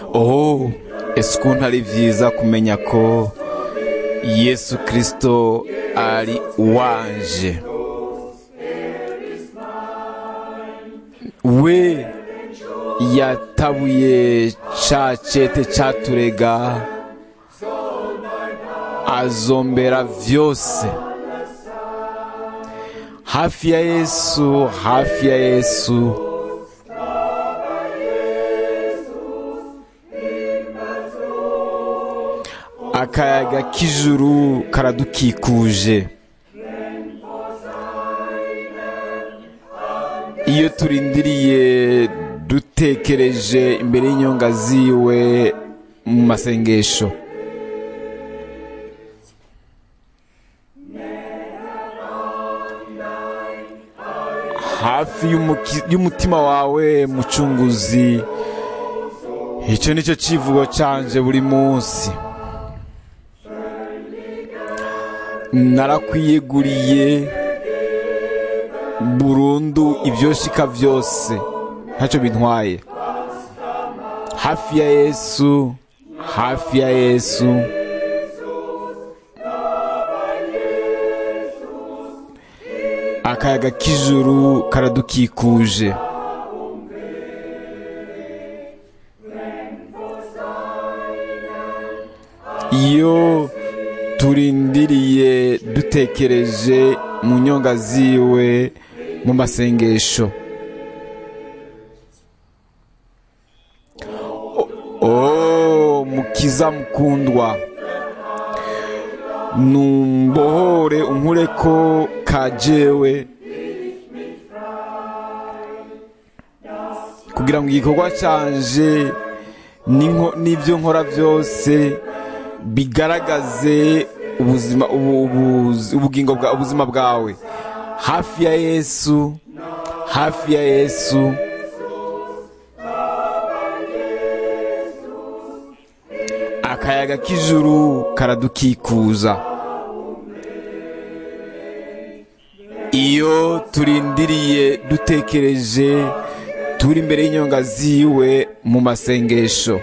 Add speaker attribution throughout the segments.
Speaker 1: oh ese ukuntu ari byiza kumenya ko yesu kirisito ari uwanje we yatabuye ca cete caturega azombera vyose hafi ya yesu hafi ya yesu akayaga k'ijuru karadukikuje iyo turindiriye dutekereje imbere y'inyonga ziwe mu masengesho hafi y'umuki- y'umutima wawe mucunguzi icyo ni cyo kivugo canje buri munsi narakwiyeguriye burundu ibyoshika byose ntacyo bintwaye hafi ya yesu hafi ya yesu akayaga k'ijuru karadukikuje iyo turindiriye dutekereje mu nyonga ziwe mu masengesho oh mukiza mukundwa numbohore unkure ko kajewe kugira ngo igikorwa canje n'inko- n'ibyo nkora byose bigaragaze ubuzima ubu- ubu- ubugingo bwa ubuzima bwawe hafi ya yesu hafi ya yesu akayaga k'ijuru karadukikuza iyo turindiriye dutekereje turi imbere y'inyonga ziwe mu masengesho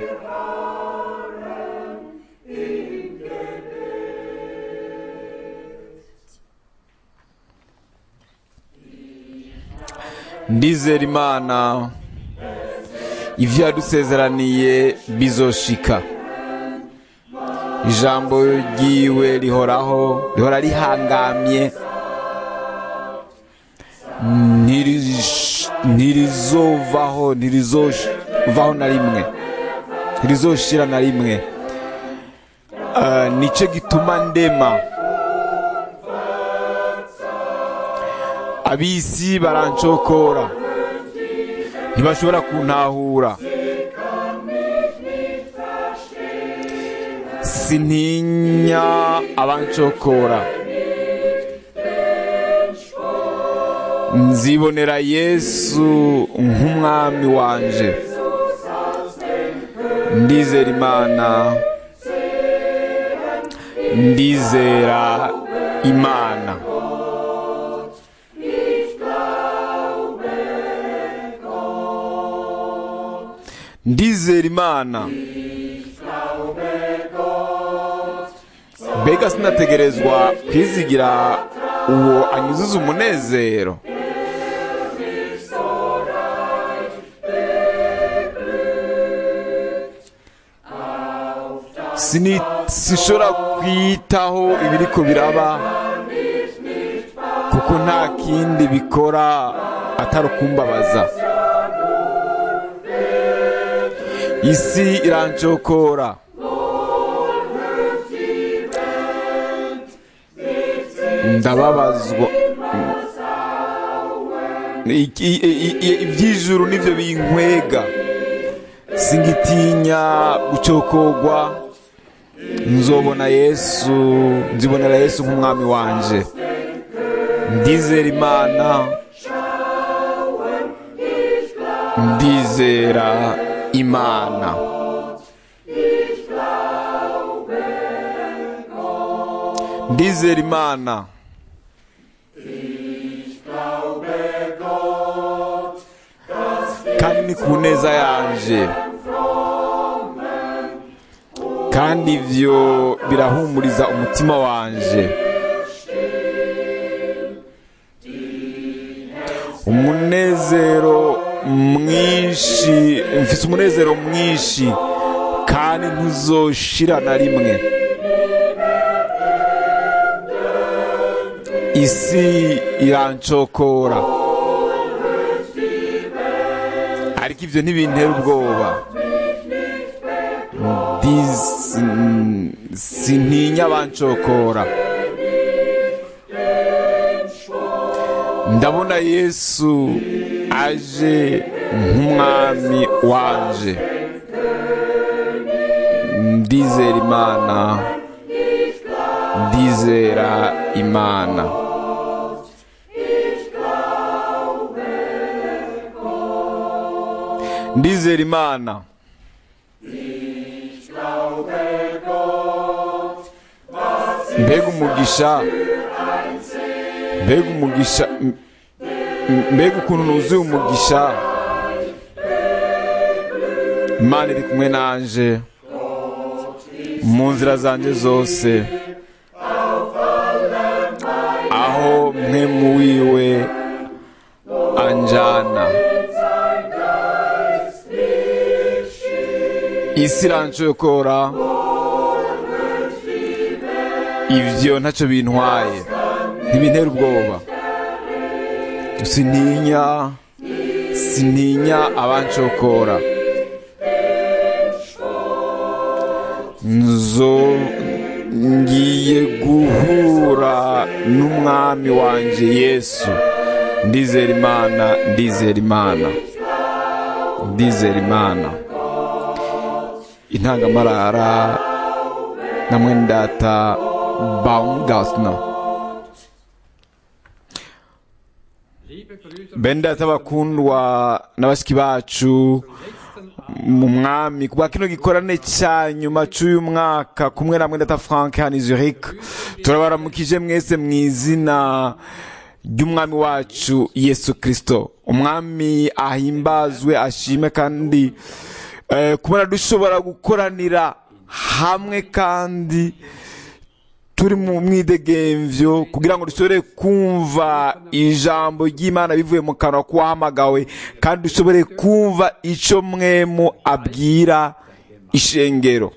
Speaker 1: ndizera imana ibyo yadusezeraniye bizoshika ijambo ryiwe rihoraho rihora rihangamye ntirish- ntirizovaho ntirizovaho na rimwe ntirizoshira na rimwe Ah, nicyo gituma ndema abisi barancokora ntibashobora kuntahura sintinya abancokora nzibonera yesu nk'umwami wanje ndizera imana ndizera imana ndizera imana mbega sinategerezwa kwizigira uwo anyuzuza umunezero Sini- sinshobora kwitaho ibiriko biraba kuko nta kindi bikora atari ukumbabaza isi irancokora ndababazwa Iki- i- i- iby'ijuru nibyo binkwega singitinya gucokogwa nzobona yesu nzibonera yesu nk'umwami wanje ndizera imana ndizera imana ndizera imana kandi ni ku neza yanje kandi ibyo birahumuriza umutima wanje umunezero mwinshi mfite umunezero mwinshi kandi ntuzoshira na rimwe isi irancokora ariko ibyo ntibintera ubwoba Dis- mm, sintinya abancokora ndabona yesu aje nk'umwami wanje ndizera imana ndizera imana ndizera imana mbega umugisha mbega umugisha m- m- mbega ukuntu nuzuye umugisha imana iri kumwe nanje mu nzira zanjye zose aho mwe mu wiwe anjana isi irancokora ibyo ntacyo bintwaye ntibintera ubwoba sintinya sintinya abancokora nzo ngiye guhura n'umwami wanjye yesu ndizera imana ndizera imana ndizera imana intangamarara na mwendata baumgartner bene data bakundwa na bashiki bacu mu mwami kubwa kino gikorane cya nyuma cy'uyu mwaka kumwe na mwendata frank hano i zurich turabaramukije mwese mu izina ry'umwami wacu yesu kirisito umwami ahimbazwe ashime kandi eh, kubona dushobora gukoranira hamwe kandi turi mu mwidegemvyo kugira ngo dushobore kumva ijambo ry'imana bivuye mu kanwa k'uwahamagawe kandi dushobore kumva ico mwemu abwira ishengero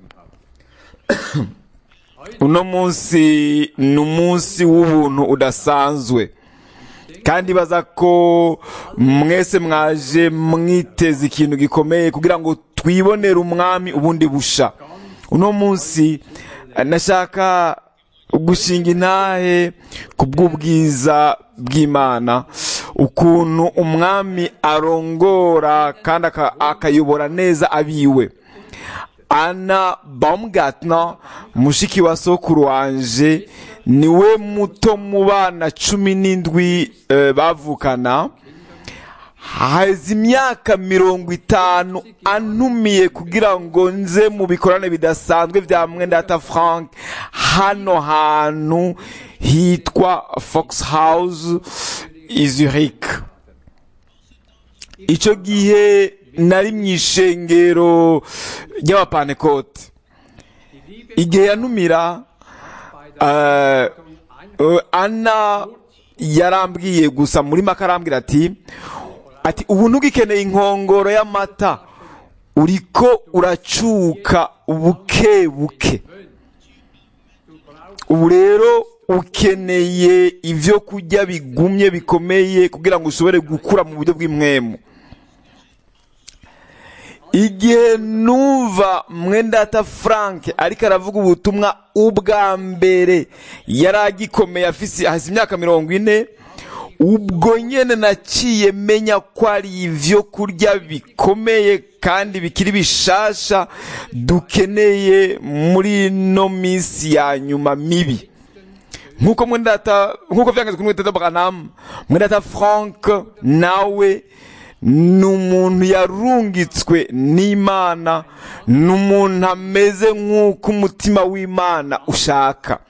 Speaker 1: uno munsi ni umunsi w'ubuntu udasanzwe kandi baza ko mwese mwaje mwiteze ikintu gikomeye kugira ngo twibonere umwami ubundi busha uno munsi eh, nashaka gushinga intahe ku bw'ubwiza bw'imana ukuntu umwami arongora kandi aka- akayobora neza abiwe ana baumgartner mushiki wa sokuru wanje niwe muto mu bana cumi n'indwi eh, bavukana haheze imyaka mirongo itanu antumiye kugira ngo nze mu bikorane bidasanzwe bya mwendata frank hano hantu hitwa fox house i zurich icyo gihe nari mu ishengero ry'abapanekote igihe yantumira eh, eh, ana yarambwiye gusa muri make arambwira ati ati ubu ntugikeneye inkongoro y'amata uriko uracuka buke buke ubu rero ukeneye ibyo kurya bigumye bikomeye kugira ngo ushobore gukura mu buryo bw'imwemu igihe numva mwendata frank ariko aravuga ubutumwa ubwa mbere yari agikomeye afise hasi imyaka mirongo ine ubwo nyene naciye menya ko ari ivyo kurya bikomeye kandi bikiri bishasha dukeneye muri no minsi ya nyuma mibi nkuko mwendata nkuko vyangeze kuri mwendata Branham mwendata Frank nawe ni umuntu yarungitswe n'imana ni umuntu ameze nk'uko umutima w'imana ushaka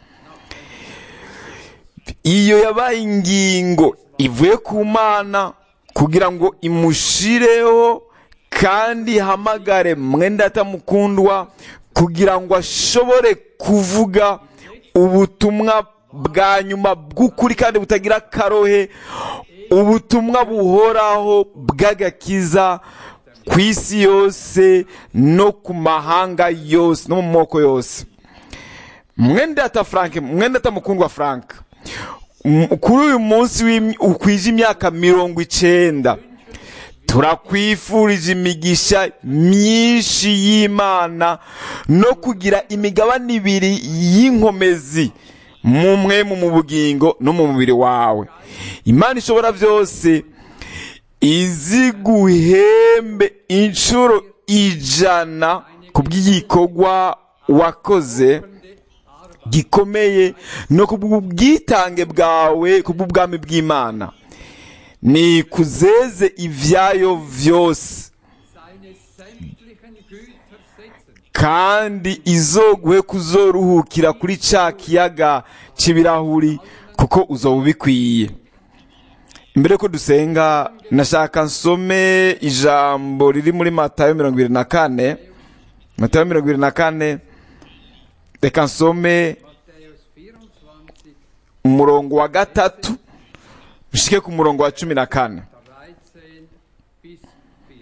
Speaker 1: iyo yabaye ingingo ivuye ku mana kugira ngo imushireho kandi ihamagare mwenda atamukundwa kugira ngo ashobore kuvuga ubutumwa bwa nyuma bw'ukuri kandi butagira akarohe ubutumwa buhoraho bw'agakiza ku isi yose no ku mahanga yose no mu moko yose mwendata frank mwendata mukundwa frank M- kuri uyu munsi w'im- ukwije imyaka mirongo icenda turakwifurije imigisha myinshi y'imana no kugira imigabane ibiri y'inkomezi mu mwemu mu bugingo no mu mubiri wawe imana ishobora byose izi guhembe inshuro ijana ku bw'igikorwa wakoze gikomeye no ku bw'ubwitange bwawe ku bw'ubwami bw'imana ni kuzeze ibyayo byose
Speaker 2: seine sämtlichen Güter setzen.
Speaker 1: kandi izoguhe kuzoruhukira kuri ca kiyaga c'ibirahuri kuko uzoba ubikwiye mbere ko dusenga nashaka nsome ijambo riri muri matayo mirongo ibiri na kane matayo mirongo ibiri na kane reka nsome
Speaker 2: Matthäus 24,
Speaker 1: umurongo wa gatatu bishike ku murongo wa cumi na kane
Speaker 2: 13 bis 14.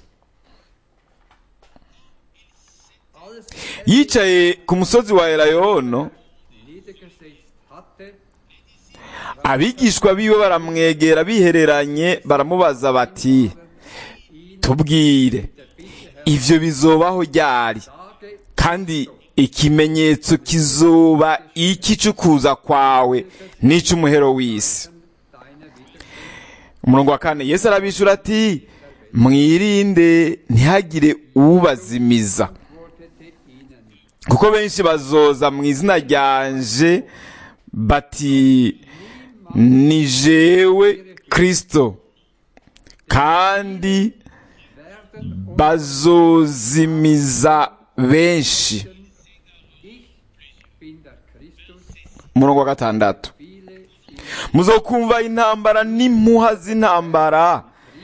Speaker 2: Als er
Speaker 1: yicaye ku musozi wa elayono
Speaker 2: niedergesetzt hatte,
Speaker 1: abigishwa biwe baramwegera bihereranye baramubaza bati tubwire ivyo bizobaho ryari
Speaker 2: sage
Speaker 1: kandi ikimenyetso kizoba iki c'ukuza kwawe n'ic'umuhero w'isi
Speaker 2: deiner Wiederkunft.
Speaker 1: umurongo wa kane yesu arabishura ati mwirinde ntihagire ubazimiza
Speaker 2: Antwortete ihnen,
Speaker 1: kuko benshi bazoza mu izina ryanje bati ni jewe kristo kandi
Speaker 2: werden
Speaker 1: bazozimiza benshi
Speaker 2: ich bin der Christus,
Speaker 1: umurongo wa gatandatu
Speaker 2: viele ihn
Speaker 1: muzokumva intambara n'impuha z'intambara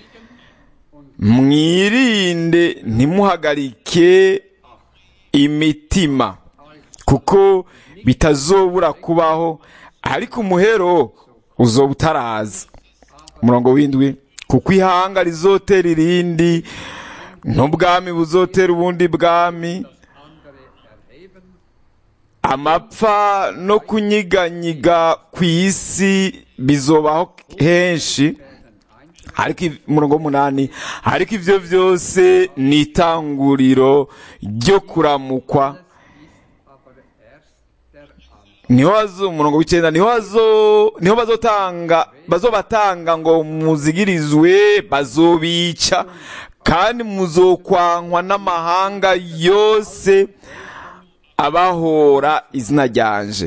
Speaker 1: mwirinde ntimuhagarike imitima kuko bitazobura kubaho ariko umuhero uzoba utaraza umurongo w'indwi kuko ihanga rizotera irindi n'ubwami buzotera ubundi bwami
Speaker 2: andere erheben,
Speaker 1: amapfa no kunyiganyiga ku isi bizobaho henshi ariko iv- umurongo w'umunani ariko ivyo vyose ni itanguriro ryo kuramukwa
Speaker 2: aber erst der Anfang.
Speaker 1: niho bazo umurongo w'icenda niho bazo niho bazotanga bazobatanga ngo muzigirizwe bazobica kandi muzokwankwa n'amahanga yose abahora izina ryanje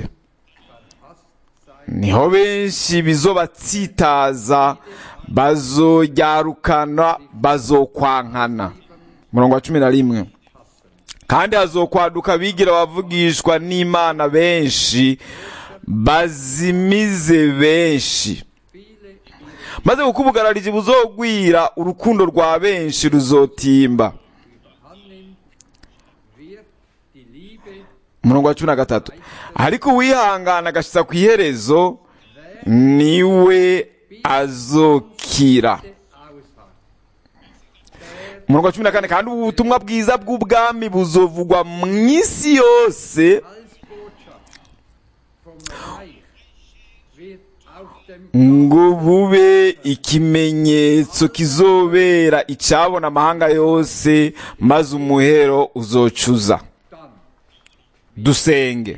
Speaker 1: niho benshi bizobatsitaza bazoryarukana bazokwankana umurongo wa cumi na rimwe kandi hazokwaduka bigira abavugishwa n'imana benshi bazimize benshi maze kuko ubugarariji buzogwira urukundo rwa benshi ruzotimba
Speaker 2: Überhand wird die Liebe
Speaker 1: umurongo wa cumi na gatatu ariko uwihangana agashitsa ku iherezo niwe azokira
Speaker 2: ausharrt.
Speaker 1: umurongo wa cumi na kane kandi ubu butumwa bwiza bw'ubwami buzovugwa mu isi yose
Speaker 2: Als Botschaft vom Reich wird auf dem
Speaker 1: ngo bube ikimenyetso kizobera icabona amahanga yose maze umuhero uzocuza
Speaker 2: dann
Speaker 1: dusenge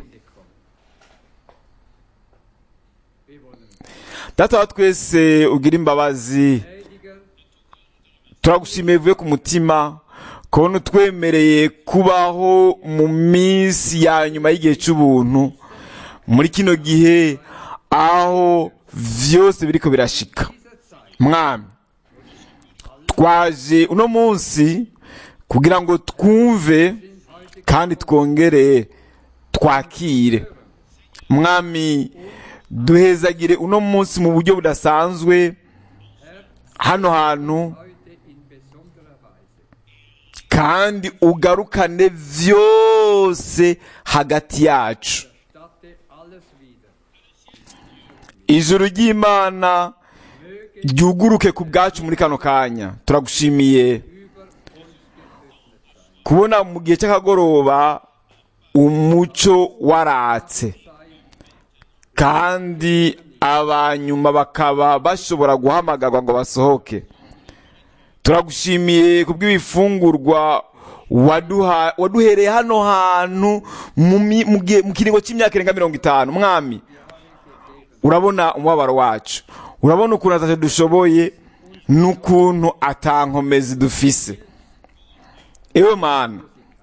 Speaker 2: wir wollen
Speaker 1: data wa twese ugira imbabazi
Speaker 2: gnädiger
Speaker 1: turagushimiye vuye ku mutima kubona utwemereye kubaho mu minsi ya nyuma y'igihe cy'ubuntu muri kino gihe aho vyose biriko birashika mwami twaje uno munsi kugira ngo twumve kandi twongere twakire mwami duhezagire uno munsi mu buryo budasanzwe hano hantu
Speaker 2: heute in besonderer Weise.
Speaker 1: kandi ugarukane vyose hagati yacu
Speaker 2: statte alles wieder.
Speaker 1: ijuru ry'imana ryuguruke ku bwacu muri kano kanya turagushimiye
Speaker 2: Über uns geöffnet sein.
Speaker 1: kubona mu gihe cy'akagoroba umuco waratse kandi abanyuma bakaba bashobora guhamagarwa ngo basohoke turagushimiye kubw'ibifungurwa waduha- waduhereye hano hantu mu mi- mu gihe- mu kiringo cy'imyaka irenga mirongo itanu mwami urabona umubabaro wacu urabona ukuntu atacyo dushoboye n'ukuntu atankomezi dufise ewe mana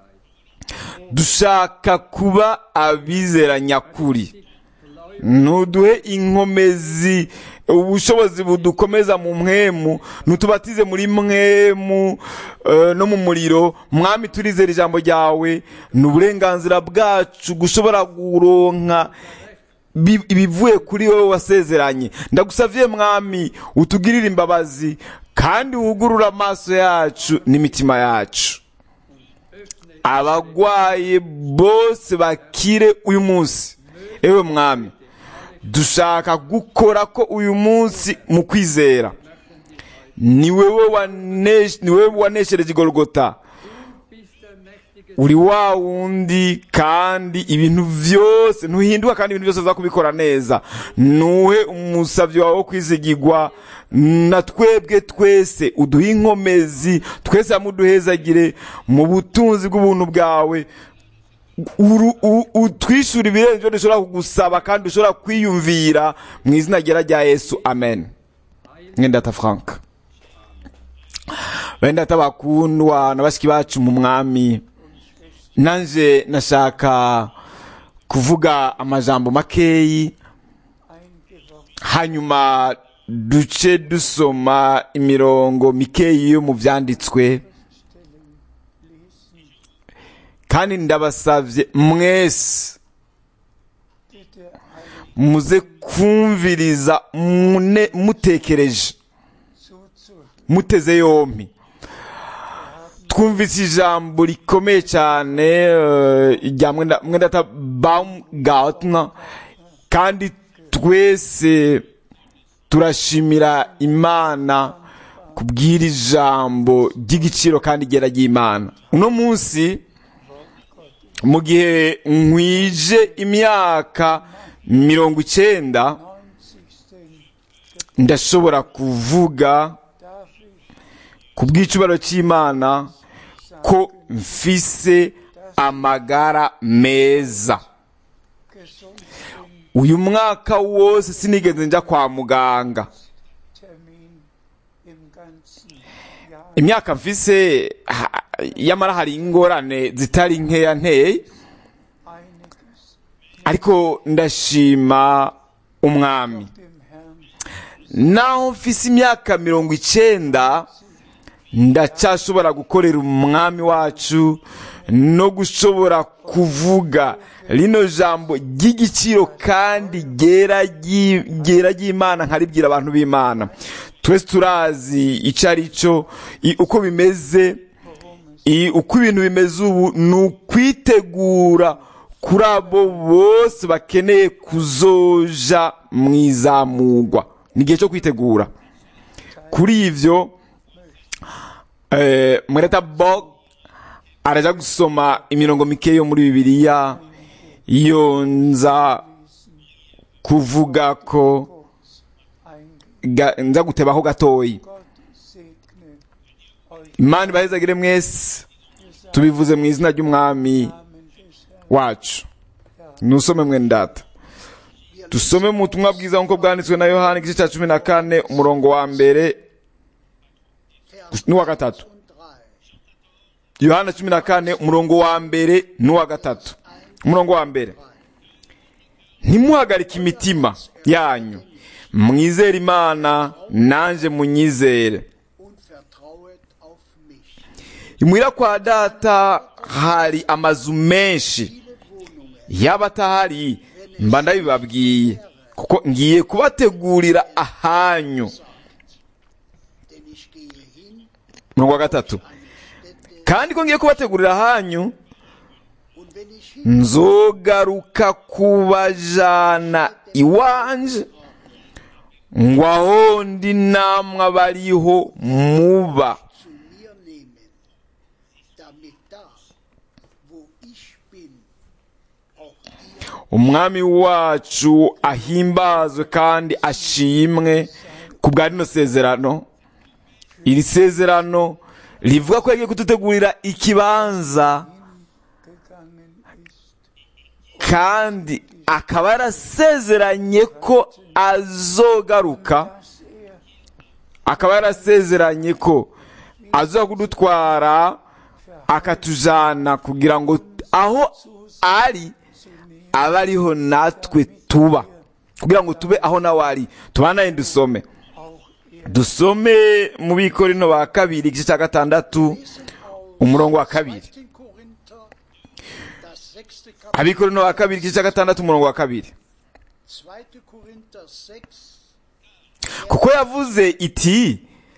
Speaker 1: dushaka kuba abizera nyakuri ntuduhe inkomezi ubushobozi budukomeza mu mwemu ntutubatize muri mwemu eh, no mu muriro mwami turizera ijambo ryawe ni uburenganzira bwacu gushobora kuronka bi- ibivuye kuri wowe wasezeranye ndagusavye mwami utugirire imbabazi kandi wugurure amaso yacu n'imitima yacu abagwaye bose bakire uyu munsi ewe mwami dushaka gukora ko uyu munsi mu kwizera ni wewe wanesh- ni wewe waneshereje igorogota
Speaker 2: Bist der mächtige
Speaker 1: uri wa wundi kandi ibintu byose ntuhinduka kandi ibintu byose uza kubikora neza nuhe umusabyi wawe wo kwizigirwa na twebwe twese uduhe inkomezi twese hamwe uduhezagire mu butunzi bw'ubuntu bwawe Uru- u- utwishyura ibirenze ibyo dushobora kugusaba kandi dushobora kwiyumvira mu izina ryera rya yesu amen mwendata frank bendata bakundwa na bashiki bacu mu mwami nanje nashaka kuvuga amajambo makeyi hanyuma duce dusoma imirongo mikeyi yo mu byanditswe kandi ndabasavye mwese muze kumviriza mune- mutekereje muteze yompi twumvise ijambo rikomeye cyane eh, rya mwenda mwendata baumgartner kandi twese turashimira imana kubwira ijambo ry'igiciro kandi ryera ry'imana uno munsi mu gihe nkwije imyaka mirongo icyenda ndashobora kuvuga ku bw'icubaro cy'imana ko mfise amagara meza uyu mwaka wose sinigeze njya kwa muganga
Speaker 3: Termin im ganzen Jahr
Speaker 1: imyaka mfise ha- yamara hari ingorane zitari nkeya nteye
Speaker 3: einiges
Speaker 1: ariko ndashima umwami
Speaker 3: dem Herrn
Speaker 1: naho mfise imyaka mirongo icenda ndacyashobora gukorera umwami wacu no gushobora kuvuga rino jambo ry'igiciro kandi ryera ryi- ryera ry'imana nkaribwira abantu b'imana twese turazi icyo ari cyo i- uko bimeze i- uko ibintu bimeze ubu ni ukwitegura kuri abo bose bakeneye kuzoja mu izamugwa ni igihe cyo kwitegura kuri ivyo eh, mwereta bog araja gusoma imirongo mike yo muri bibiliya iyo nza kuvuga ko
Speaker 3: eingegangen.
Speaker 1: ga, nza gutebaho gatoyi
Speaker 3: Gott segne euch
Speaker 1: imana ibahezagire mwese tubivuze mu izina ry'umwami
Speaker 3: im Namen des Herrn.
Speaker 1: wacu nusome mwene data dusome mu butumwa bwiza nk'uko bwanditswe na yohani igice cya cumi na kane umurongo wa mbere n'uwa gatatu yohana cumi na kane umurongo wa mbere n'uwa gatatu umurongo wa mbere ntimuhagarike imitima yanyu mwizere imana nanjye munyizere
Speaker 4: und vertrauet auf mich.
Speaker 1: imuhira kwa data hari amazu menshi yaba atahari mba ndabibabwiye kuko ngiye kubategurira ahanyu
Speaker 4: Denn ich gehe hin,
Speaker 1: umurongo wa gatatu
Speaker 4: eine Stätte
Speaker 1: kandi ko ngiye kubategurira hanyu
Speaker 4: Und wenn ich hin
Speaker 1: nzogaruka kubajana iwanje ngo aho ndi namwe abariho muba
Speaker 4: zu mir nehmen, damit da, wo ich bin, auch ihr
Speaker 1: umwami wacu ahimbazwe kandi ashimwe ku bwa rino sezerano iri sezerano rivuga ko yagiye kudutegurira ikibanza
Speaker 3: gegangen ist,
Speaker 1: kandi akaba yarasezeranye ko azogaruka
Speaker 3: dass er
Speaker 1: akaba yarasezeranye ko aza kudutwara akatujana kugira ngo aho ari abe ariho natwe tuba kugira ngo tube aho nawe ari tubanaye dusome
Speaker 3: auch er
Speaker 1: dusome mu bikorino ba kabiri igice cya gatandatu umurongo wa kabiri
Speaker 4: 2. Korinther, das sechste Kapitel,
Speaker 1: abikorino ba kabiri igice cya gatandatu umurongo wa kabiri
Speaker 4: 2. Korinther 6,
Speaker 1: kuko yavuze iti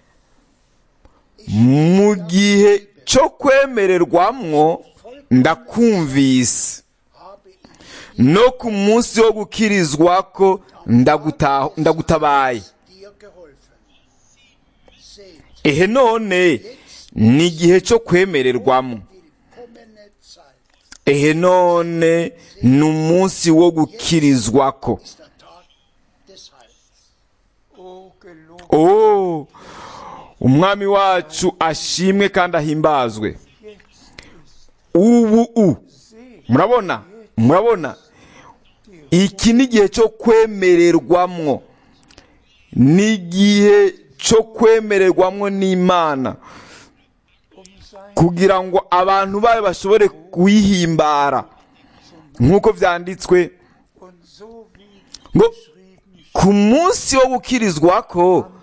Speaker 1: mu gihe cyo kwemererwamwo ndakumvise
Speaker 4: habe ich
Speaker 1: no ku munsi wo gukirizwa ko ndaguta- ndagutabaye
Speaker 4: dir geholfen. Seht,
Speaker 1: ehe none ni igihe cyo kwemererwamo
Speaker 4: willkommene Zeit
Speaker 1: ehe none ni umunsi wo gukirizwa ko
Speaker 4: ist der Tag des Heils.
Speaker 3: O gelobt
Speaker 1: oh umwami wacu ashimwe kandi ahimbazwe ubu u murabona murabona iki ni igihe cyo kwemererwamwo ni igihe cyo kwemererwamwo n'imana
Speaker 3: um sein
Speaker 1: kugira ngo abantu bayo bashobore kuyihimbara nk'uko byanditswe
Speaker 3: und so wie
Speaker 1: ngo
Speaker 3: geschrieben
Speaker 1: ku munsi wo gukirizwa ko
Speaker 3: Tage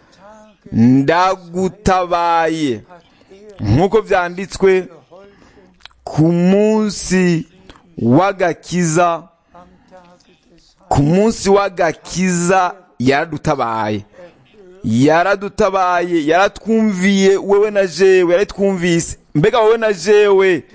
Speaker 1: ndagutabaye
Speaker 3: hat er
Speaker 1: nk'uko byanditswe
Speaker 3: geholfen
Speaker 1: ku munsi w'agakiza
Speaker 3: am Tage des
Speaker 1: ku munsi w'agakiza yaradutabaye yaradutabaye yaratwumviye wewe na jewe yaratwumvise mbega wowe na jewe
Speaker 3: ihn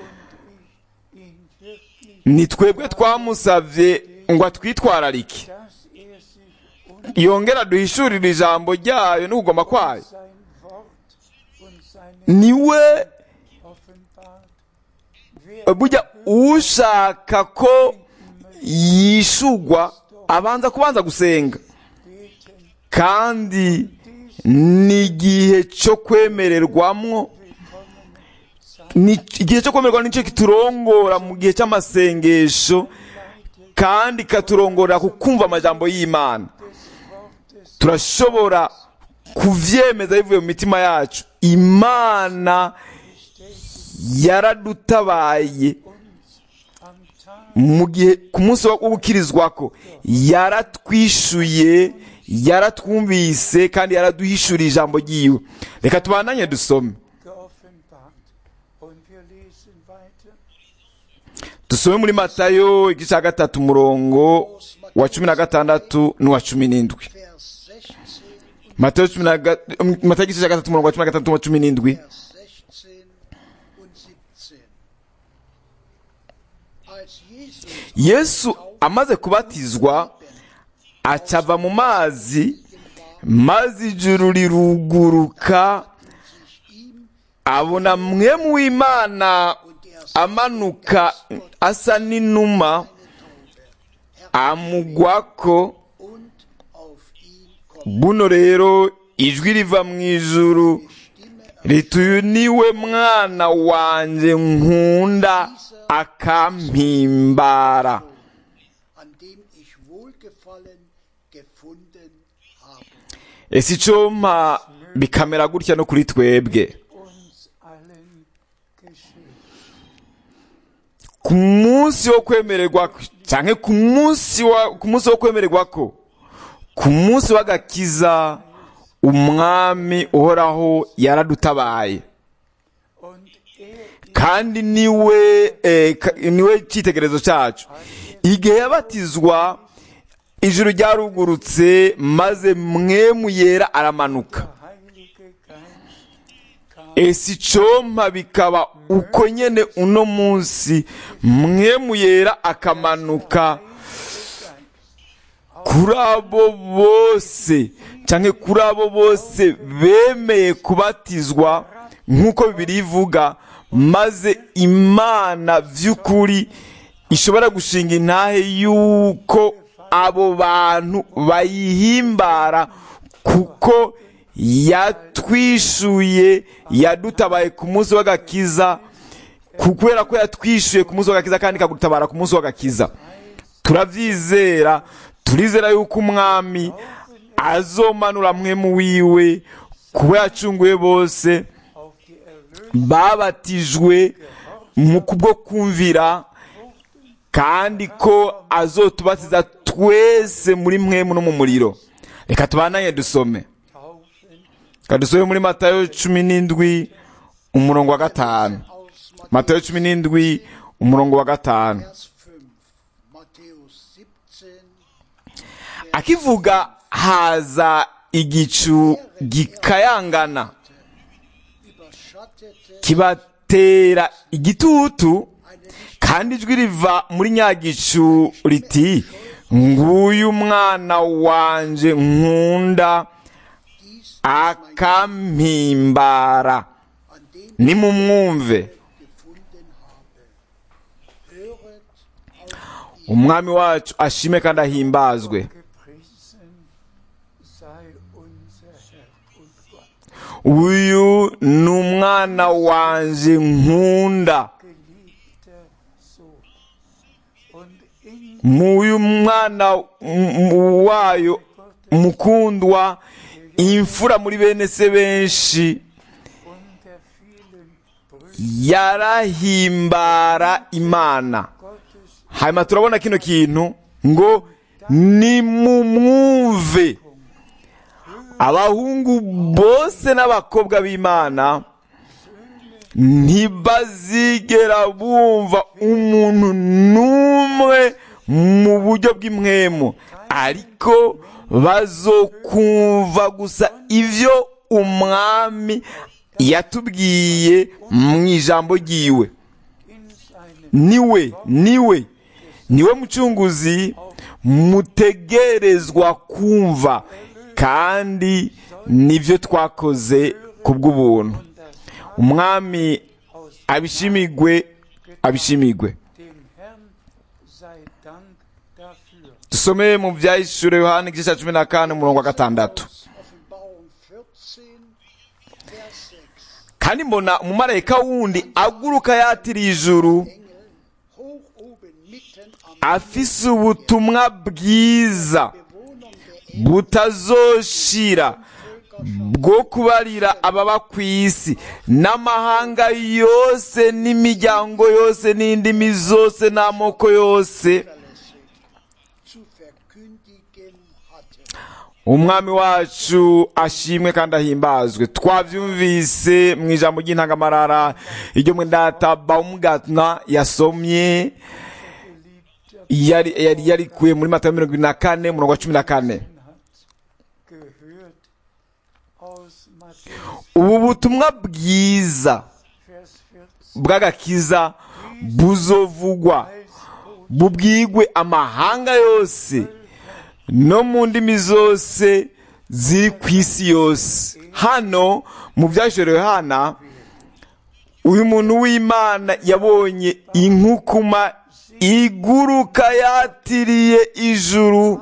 Speaker 3: wirklich,
Speaker 1: ni twebwe twamusabye ngo atwitwararike
Speaker 3: dass er sich uns
Speaker 1: yongera duhishurire ijambo ryayo n'ukugoma kwayo
Speaker 3: sein Wort und seine
Speaker 1: niwe
Speaker 3: offenbart. Wer
Speaker 1: burya ushaka ko yishugwa abanza kubanza gusenga
Speaker 3: beten,
Speaker 1: kandi ni igihe cyo kwemererwamwo ni igihe cyo kwemererwa nicyo kiturongora mu gihe cy'amasengesho kandi katurongorera ku kumva amajambo y'imana turashobora kuvyemeza bivuye mu mitima yacu imana yaradutabaye
Speaker 3: am Tag
Speaker 1: mu gihe ku munsi wo gukirizwako yaratwishuye yaratwumvise kandi yaraduhishuriye ijambo ryiwe reka tubandanye dusome
Speaker 3: geoffenbart. Und wir lesen weiter.
Speaker 1: dusome muri matayo igice cya gatatu umurongo wa cumi na gatandatu n'uwa cumi n'indwi
Speaker 4: Vers 16
Speaker 1: matayo cumi na ga- um, matayo igice cya gatatu umurongo wa cumi na gatandatu n'uwa cumi n'indwi
Speaker 4: Vers 16 und 17. Als Jesus
Speaker 1: yesu amaze kubatizwa acava mu mazi maze ijuru riruguruka abona mwemu w'imana amanuka asa n'inuma amugwako
Speaker 4: und auf ihn kommt
Speaker 1: buno rero ijwi riva mu ijuru
Speaker 4: Stimme
Speaker 1: rituye niwe mwana wanjye nkunda akampimbara
Speaker 4: an dem ich Wohlgefallen gefunden habe.
Speaker 1: ese icompa bikamera gutya no kuri twebwe
Speaker 3: Uns allen geschehen.
Speaker 1: ku munsi wo kwemererwa cyangwa ku munsi wa ku munsi wo kwemererwa ko ku munsi w'agakiza umwami uhoraho yaradutabaye
Speaker 3: Und er
Speaker 1: kandi niwe eh, ka- niwe cyitegererezo cyacu igihe yabatizwa ijuru ryarugurutse maze mwemu yera aramanuka
Speaker 3: der Heilige Geist kam
Speaker 1: ese icompa bikaba uko nyene uno munsi mwemu yera akamanuka kuri abo bose canke kuri abo bose bemeye kubatizwa nk'uko bibiri ivuga maze imana vy'ukuri ishobora gushinga intahe yuko abo bantu bayihimbara kuko yatwishuye yadutabaye ku munsi w'agakiza ku- kubera ko yatwishuye ku munsi w'agakiza kandi ikagutabara ku munsi w'agakiza turabyizera turizera yuko umwami azomanura mwemu wiwe kuba yacunguye bose
Speaker 3: auf die Erlösung
Speaker 1: babatijwe mu kubwo kumvira kandi ko azotubatiza twese muri mwemu no mu muriro reka tubananye dusome
Speaker 3: taufen
Speaker 1: reka dusome muri matayo cumi n'indwi umurongo wa gatanu
Speaker 4: Aus
Speaker 1: matayo cumi n'indwi umurongo wa gatanu
Speaker 4: Vers 5. Matthäus 17,
Speaker 1: akivuga haza igicu gikayangana
Speaker 4: überschattete
Speaker 1: kibatera igitutu
Speaker 4: eine nicht
Speaker 1: kandi ijwi riva muri nyagicu riti nguyu mwana wanje nkunda
Speaker 4: dies,
Speaker 1: akampimbara
Speaker 4: an dem
Speaker 1: nimumwumve
Speaker 4: ich gefunden habe. Höret auf ihn.
Speaker 1: umwami wacu ashime kandi ahimbazwe
Speaker 3: gepriesen sei unser Herr und Gott,
Speaker 1: uyu ni umwana wanje nkunda
Speaker 3: geliebter Sohn. Und in
Speaker 1: muyu mwana m- m- wayo mukundwa imfura muri bene se benshi
Speaker 3: unter vielen Brüdern
Speaker 1: yarahimbara imana
Speaker 3: Gottes
Speaker 1: hanyuma turabona kino kintu ngo nimumwumve abahungu bose n'abakobwa b'imana ntibazigera bumva umuntu n'umwe mu buryo bw'imwemu ariko bazokumva gusa ibyo umwami yatubwiye mu ijambo ryiwe
Speaker 3: in seinem
Speaker 1: niwe niwe niwe mucunguzi mutegerezwa kumva kandi nibyo twakoze ku bw'ubuntu
Speaker 3: und das
Speaker 1: umwami
Speaker 3: aus
Speaker 1: abishimigwe abishimigwe
Speaker 3: dem Herrn sei Dank dafür.
Speaker 1: dusome mu byahishuro yohani igice cya cumi na kane umurongo wa gatandatu
Speaker 4: Aus Offenbarung 14, Vers 6.
Speaker 1: kandi mbona umumarayika wundi aguruka yatiriye ijuru
Speaker 4: Engel hoch oben mitten am
Speaker 1: afise ubutumwa bwiza
Speaker 4: Bewohnung der Erde
Speaker 1: butazoshira bwo kubarira ababa ku isi n'amahanga yose n'imiryango yose n'indimi zose n'amoko yose
Speaker 4: zuverlässig zu verkündigen hatte.
Speaker 1: umwami wacu ashimwe kandi ahimbazwe twabyumvise mu ijambo ry'intangamarara iryo mwendata baumgartner yasomye yari yari yarikuye muri matayo mirongo ibiri na kane umurongo wa cumi na kane
Speaker 3: hat gehört aus Matthäus
Speaker 1: ubu butumwa bwiza
Speaker 3: Vers 14
Speaker 1: bw'agakiza buzovugwa
Speaker 3: als Botschaft
Speaker 1: bubwigwe amahanga yose no mu ndimi zose ziri ku isi yose hano mu byashorewe hana uyu muntu w'imana yabonye inkukuma iguruka yatiriye ijuru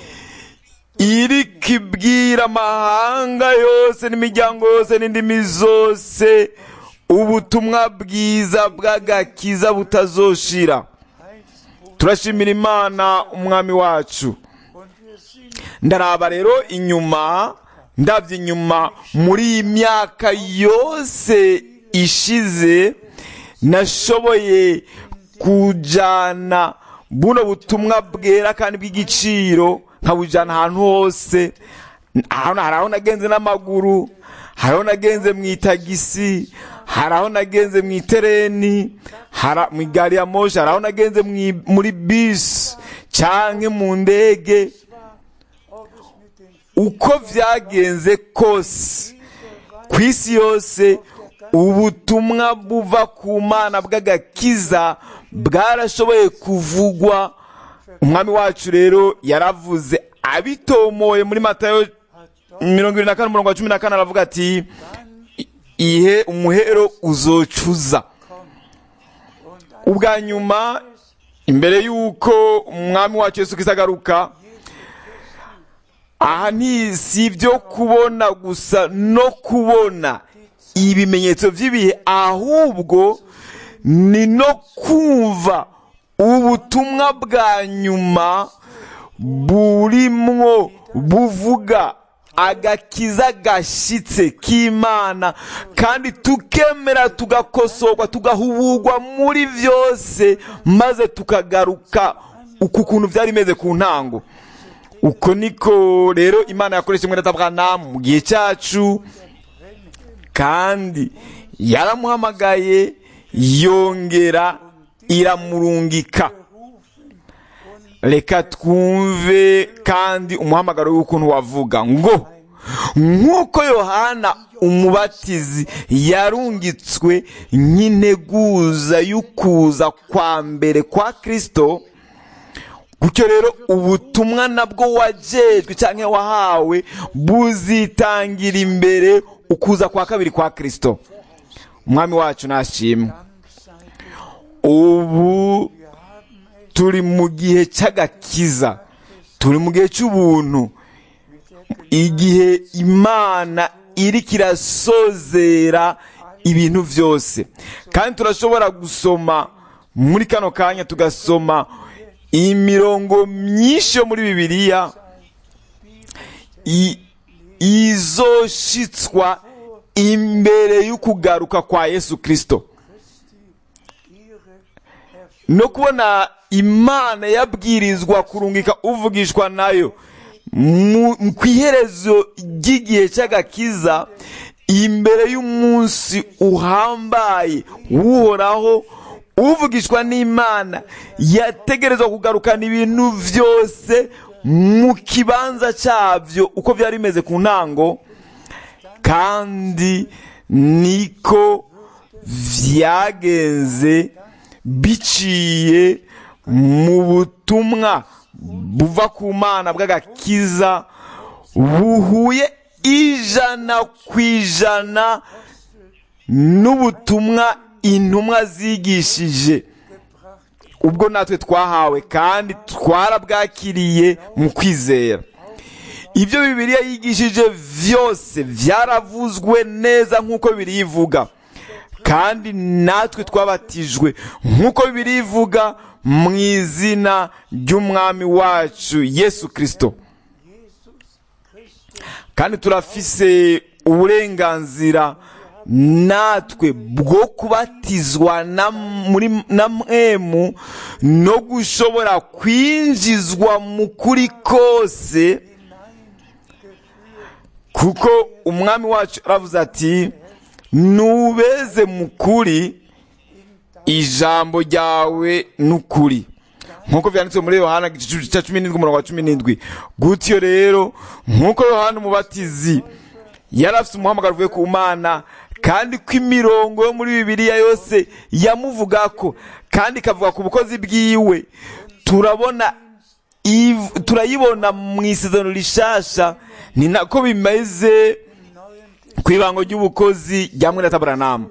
Speaker 1: iri kibwira amahanga yose n'imiryango yose n'indimi zose ubutumwa bwiza bw'agakiza butazoshira
Speaker 3: Heilsbotschaft
Speaker 1: turashimira imana umwami wacu
Speaker 3: und wir sind
Speaker 1: ndaraba rero inyuma ndabye inyuma muri iyi myaka yose ishize nashoboye kujana buno butumwa bwera kandi bw'igiciro nkabujana ahantu hose hano hari aho nagenze n'amaguru hari aho nagenze mu itagisi hari aho nagenze mu itereni hari mu igari ya moshi hari aho nagenze mu- muri bisi canke mu ndege
Speaker 3: ob es mit den
Speaker 1: uko vyagenze kose ku isi yose ubutumwa buva ku mana bw'agakiza bwarashoboye kuvugwa umwami wacu rero yaravuze abitomoye muri matayo mirongo irindwi na kane umurongo wa cumi na kane aravuga ati ihe umuhero uzocuza ubwa nyuma imbere y'uko umwami wacu Yesu Kristo agaruka aha ni si ibyo kubona gusa no kubona ibimenyetso by'ibihe ahubwo ni no kumva ubutumwa bwa nyuma burimwo buvuga agakiza gashyitse k'imana kandi tukemera tugakosorwa tugahubugwa muri byose maze tukagaruka uku kuntu byari bimeze ku ntango uko niko rero imana yakoresha umwenda atabwanamu mu gihe cyacu kandi yaramuhamagaye yongera iramurungika reka twumve kandi umuhamagaro w'ukuntu wavuga ngo nk'uko yohana umubatizi yarungitswe nk'integuza y'ukuza kwa mbere kwa kirisito gutyo rero ubutumwa nabwo wajejwe cyangwa wahawe buzitangira imbere ukuza kwa kabiri kwa kirisito umwami wacu nashimwe ubu turi mu gihe cy'agakiza turi mu gihe cy'ubuntu igihe imana iri kirasozera ibintu byose kandi turashobora gusoma muri kano kanya tugasoma imirongo myinshi yo muri bibiliya izoshitswa imbere y'ukugaruka kwa yesu kirisito no kubona imana yabwirizwa kurungika uvugishwa nayo ku iherezo ry'igihe cy'agakiza imbere y'umunsi uhambaye uhoraho uvugishwa n'imana yategerezwa kugarukana ibintu byose mu kibanza cyabyo uko byari bimeze ku ntango kandi niko byagenze biciye mu butumwa buva ku mana bw'agakiza buhuye ijana ku ijana n'ubutumwa intumwa zigishije ubwo natwe twahawe kandi twarabwakiriye mu kwizera ibyo bibiriya yigishije byose byaravuzwe neza nk'uko bibiri ivuga kandi natwe twabatijwe nk'uko bibiri ivuga mu izina ry'umwami wacu yesu kirisito kandi turafise uburenganzira natwe bwo kubatizwa na mwemu no gushobora kwinjizwa mu kuri kose kuko umwami wacu aravuze ati nubeze mu kuri ijambo ryawe n'ukuri nk'uko byanditse muri yohana igice cya cumi n'indwi umurongo wa cumi n'indwi gutyo rero nk'uko yohana umubatizi yari afite umuhamagaro uvuye ku mana kandi ko imirongo yo muri bibiliya yose yamuvuga ko kandi ikavuga ku bukozi bwiwe turabona turayibona mu isezerano rishasha ni nako bimeze ku ibango ry'ubukozi rya mwene taburanamu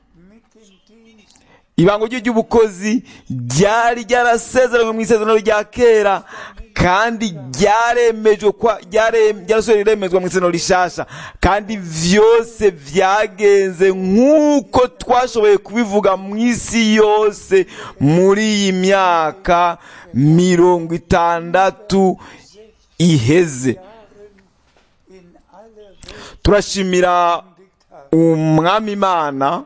Speaker 1: ibango ry'ubukozi ryari ryarasezeranywe mu isezerano rya kera kandi ryaremejwe ryarasohoye riremezwa mu isezerano rishasha kandi byose byagenze nk'uko twashoboye kubivuga mu isi yose muri iyi myaka mirongo itandatu iheze turashimira umwami imana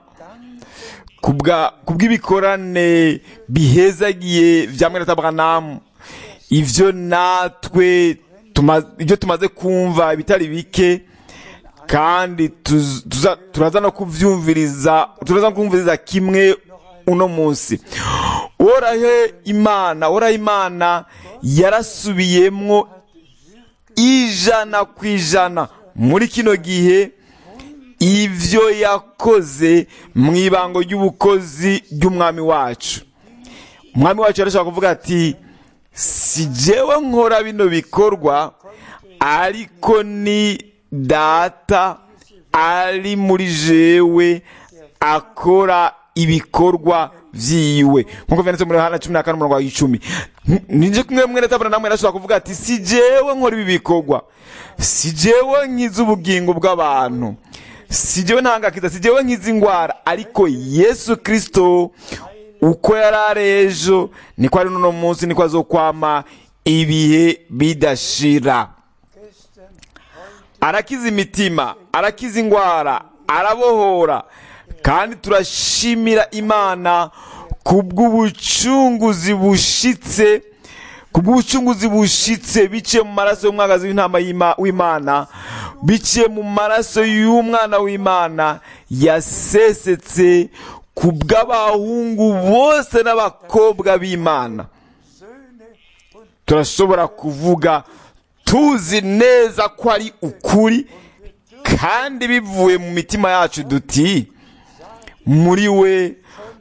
Speaker 1: kubw'ibikorane bihezagiye bya mwene taburanamu ibyo natwe ibyo tumaze kumva ibitari bike kandi turaza no kubyumviriza turaza no kumviriza kimwe uno munsi uhorahe imana uhorahe imana yarasubiyemwo ijana ku ijana muri kino gihe ibyo yakoze mu ibango ry'ubukozi ry'umwami wacu umwami wacu yarashobora kuvuga ati si jewe nkora bino bikorwa ariko ni data ari muri jewe akora ibikorwa vyiwe nkuko vyanditse muri Yohana cumi na kane umurongo wa icumi ninje kumwe mwene tabona namwe arashobora kuvuga ati si jewe nkora ibi bikorwa si jewe nkiza ubugingo bw'abantu si jewe ntangakiza si jewe nkiza ingwara ariko yesu kristo uko yari ari ejo niko ari n'uno munsi niko azokwama ibihe bidashira
Speaker 3: gestern, heute
Speaker 1: arakiza imitima arakiza ingwara arabohora kandi turashimira imana kubw'ubucunguzi bushitse kubw'ubucunguzi bushitse biciye mu maraso y'umwagazi w'intama y'Ima- w'imana biciye mu maraso y'umwana w'imana yasesetse kubw'abahungu bose n'abakobwa b'imana
Speaker 3: Söhne und
Speaker 1: turashobora kuvuga tuzi neza ko ari ukuri kandi bivuye mu mitima yacu duti muri we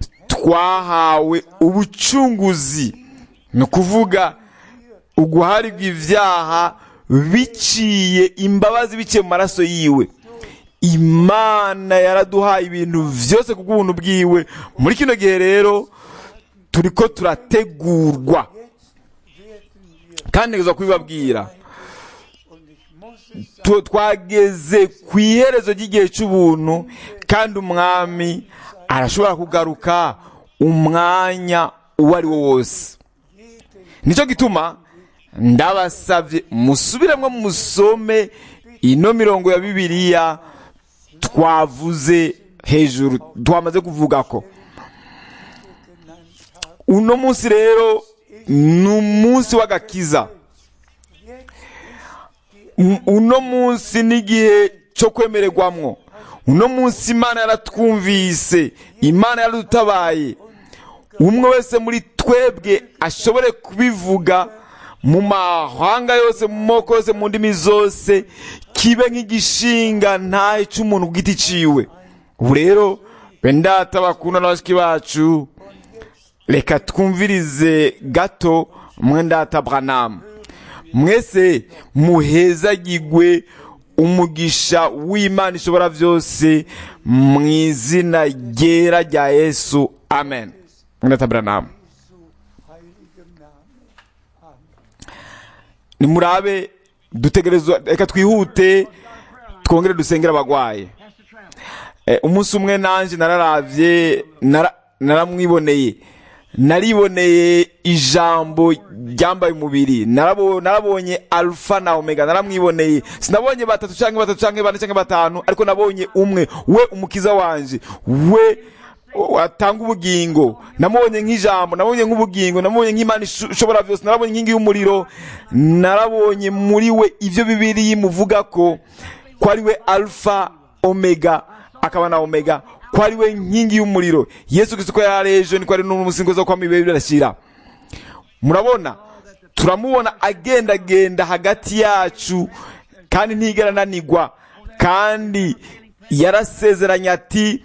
Speaker 1: twahawe ubucunguzi ni ukuvuga uguharirwa ibyaha biciye imbabazi biciye mu maraso yiwe imana yaraduhaye ibintu byose ku bw'ubuntu bwiwe muri kino gihe rero turi ko turategurwa
Speaker 3: werden wir,
Speaker 1: kandi ntegerezwa kubibabwira
Speaker 3: und ich muss es sagen,
Speaker 1: Tu- twageze ku iherezo ry'igihe cy'ubuntu kandi umwami arashobora kugaruka umwanya uwo ari wo wose nicyo gituma ndabasabye musubiremo musome ino mirongo ya bibiliya twavuze hejuru twamaze kuvuga ko uno munsi rero ni umunsi w'agakiza M- uno munsi n'igihe cyo kwemererwamwo uno munsi imana yaratwumvise imana yaradutabaye umwe wese muri twebwe ashobore kubivuga mu mahanga yose mu moko yose mu ndimi zose kibe nk'igishinga ntahe cy'umuntu ku giti ciwe ubu rero bendata bakunda na bashiki bacu reka twumvirize gato mwendata branamu mwese muhezagigwe umugisha w'imana ishobora byose mu izina ryera rya yesu amen mwendata branamu
Speaker 3: Jesu heiligem Namen. Amen.
Speaker 1: nimurabe dutegerezwa reka twihute twongere dusengere abagwaye Eh, umunsi umwe nanje nararavye nara- naramwiboneye nariboneye ijambo ryambaye umubiri Narabo- narabonye alfa na omega naramwiboneye sinabonye batatu canke batatu canke bane canke batanu ariko nabonye umwe we umukiza wanje we watanga ubugingo namubonye nk'ijambo nabonye nk'ubugingo namubonye nk'imana isho- ishobora byose narabonye inkingi y'umuriro narabonye muri we ivyo bibiri muvuga ko ko ari we alfa omega akaba na omega ko ari we nkingi y'umuriro yesu kristo ko yari ejo niko ari n'umusingo zo kwama ibihe birashira murabona turamubona agendagenda hagati yacu kandi ntigera ananigwa kandi yarasezeranye ati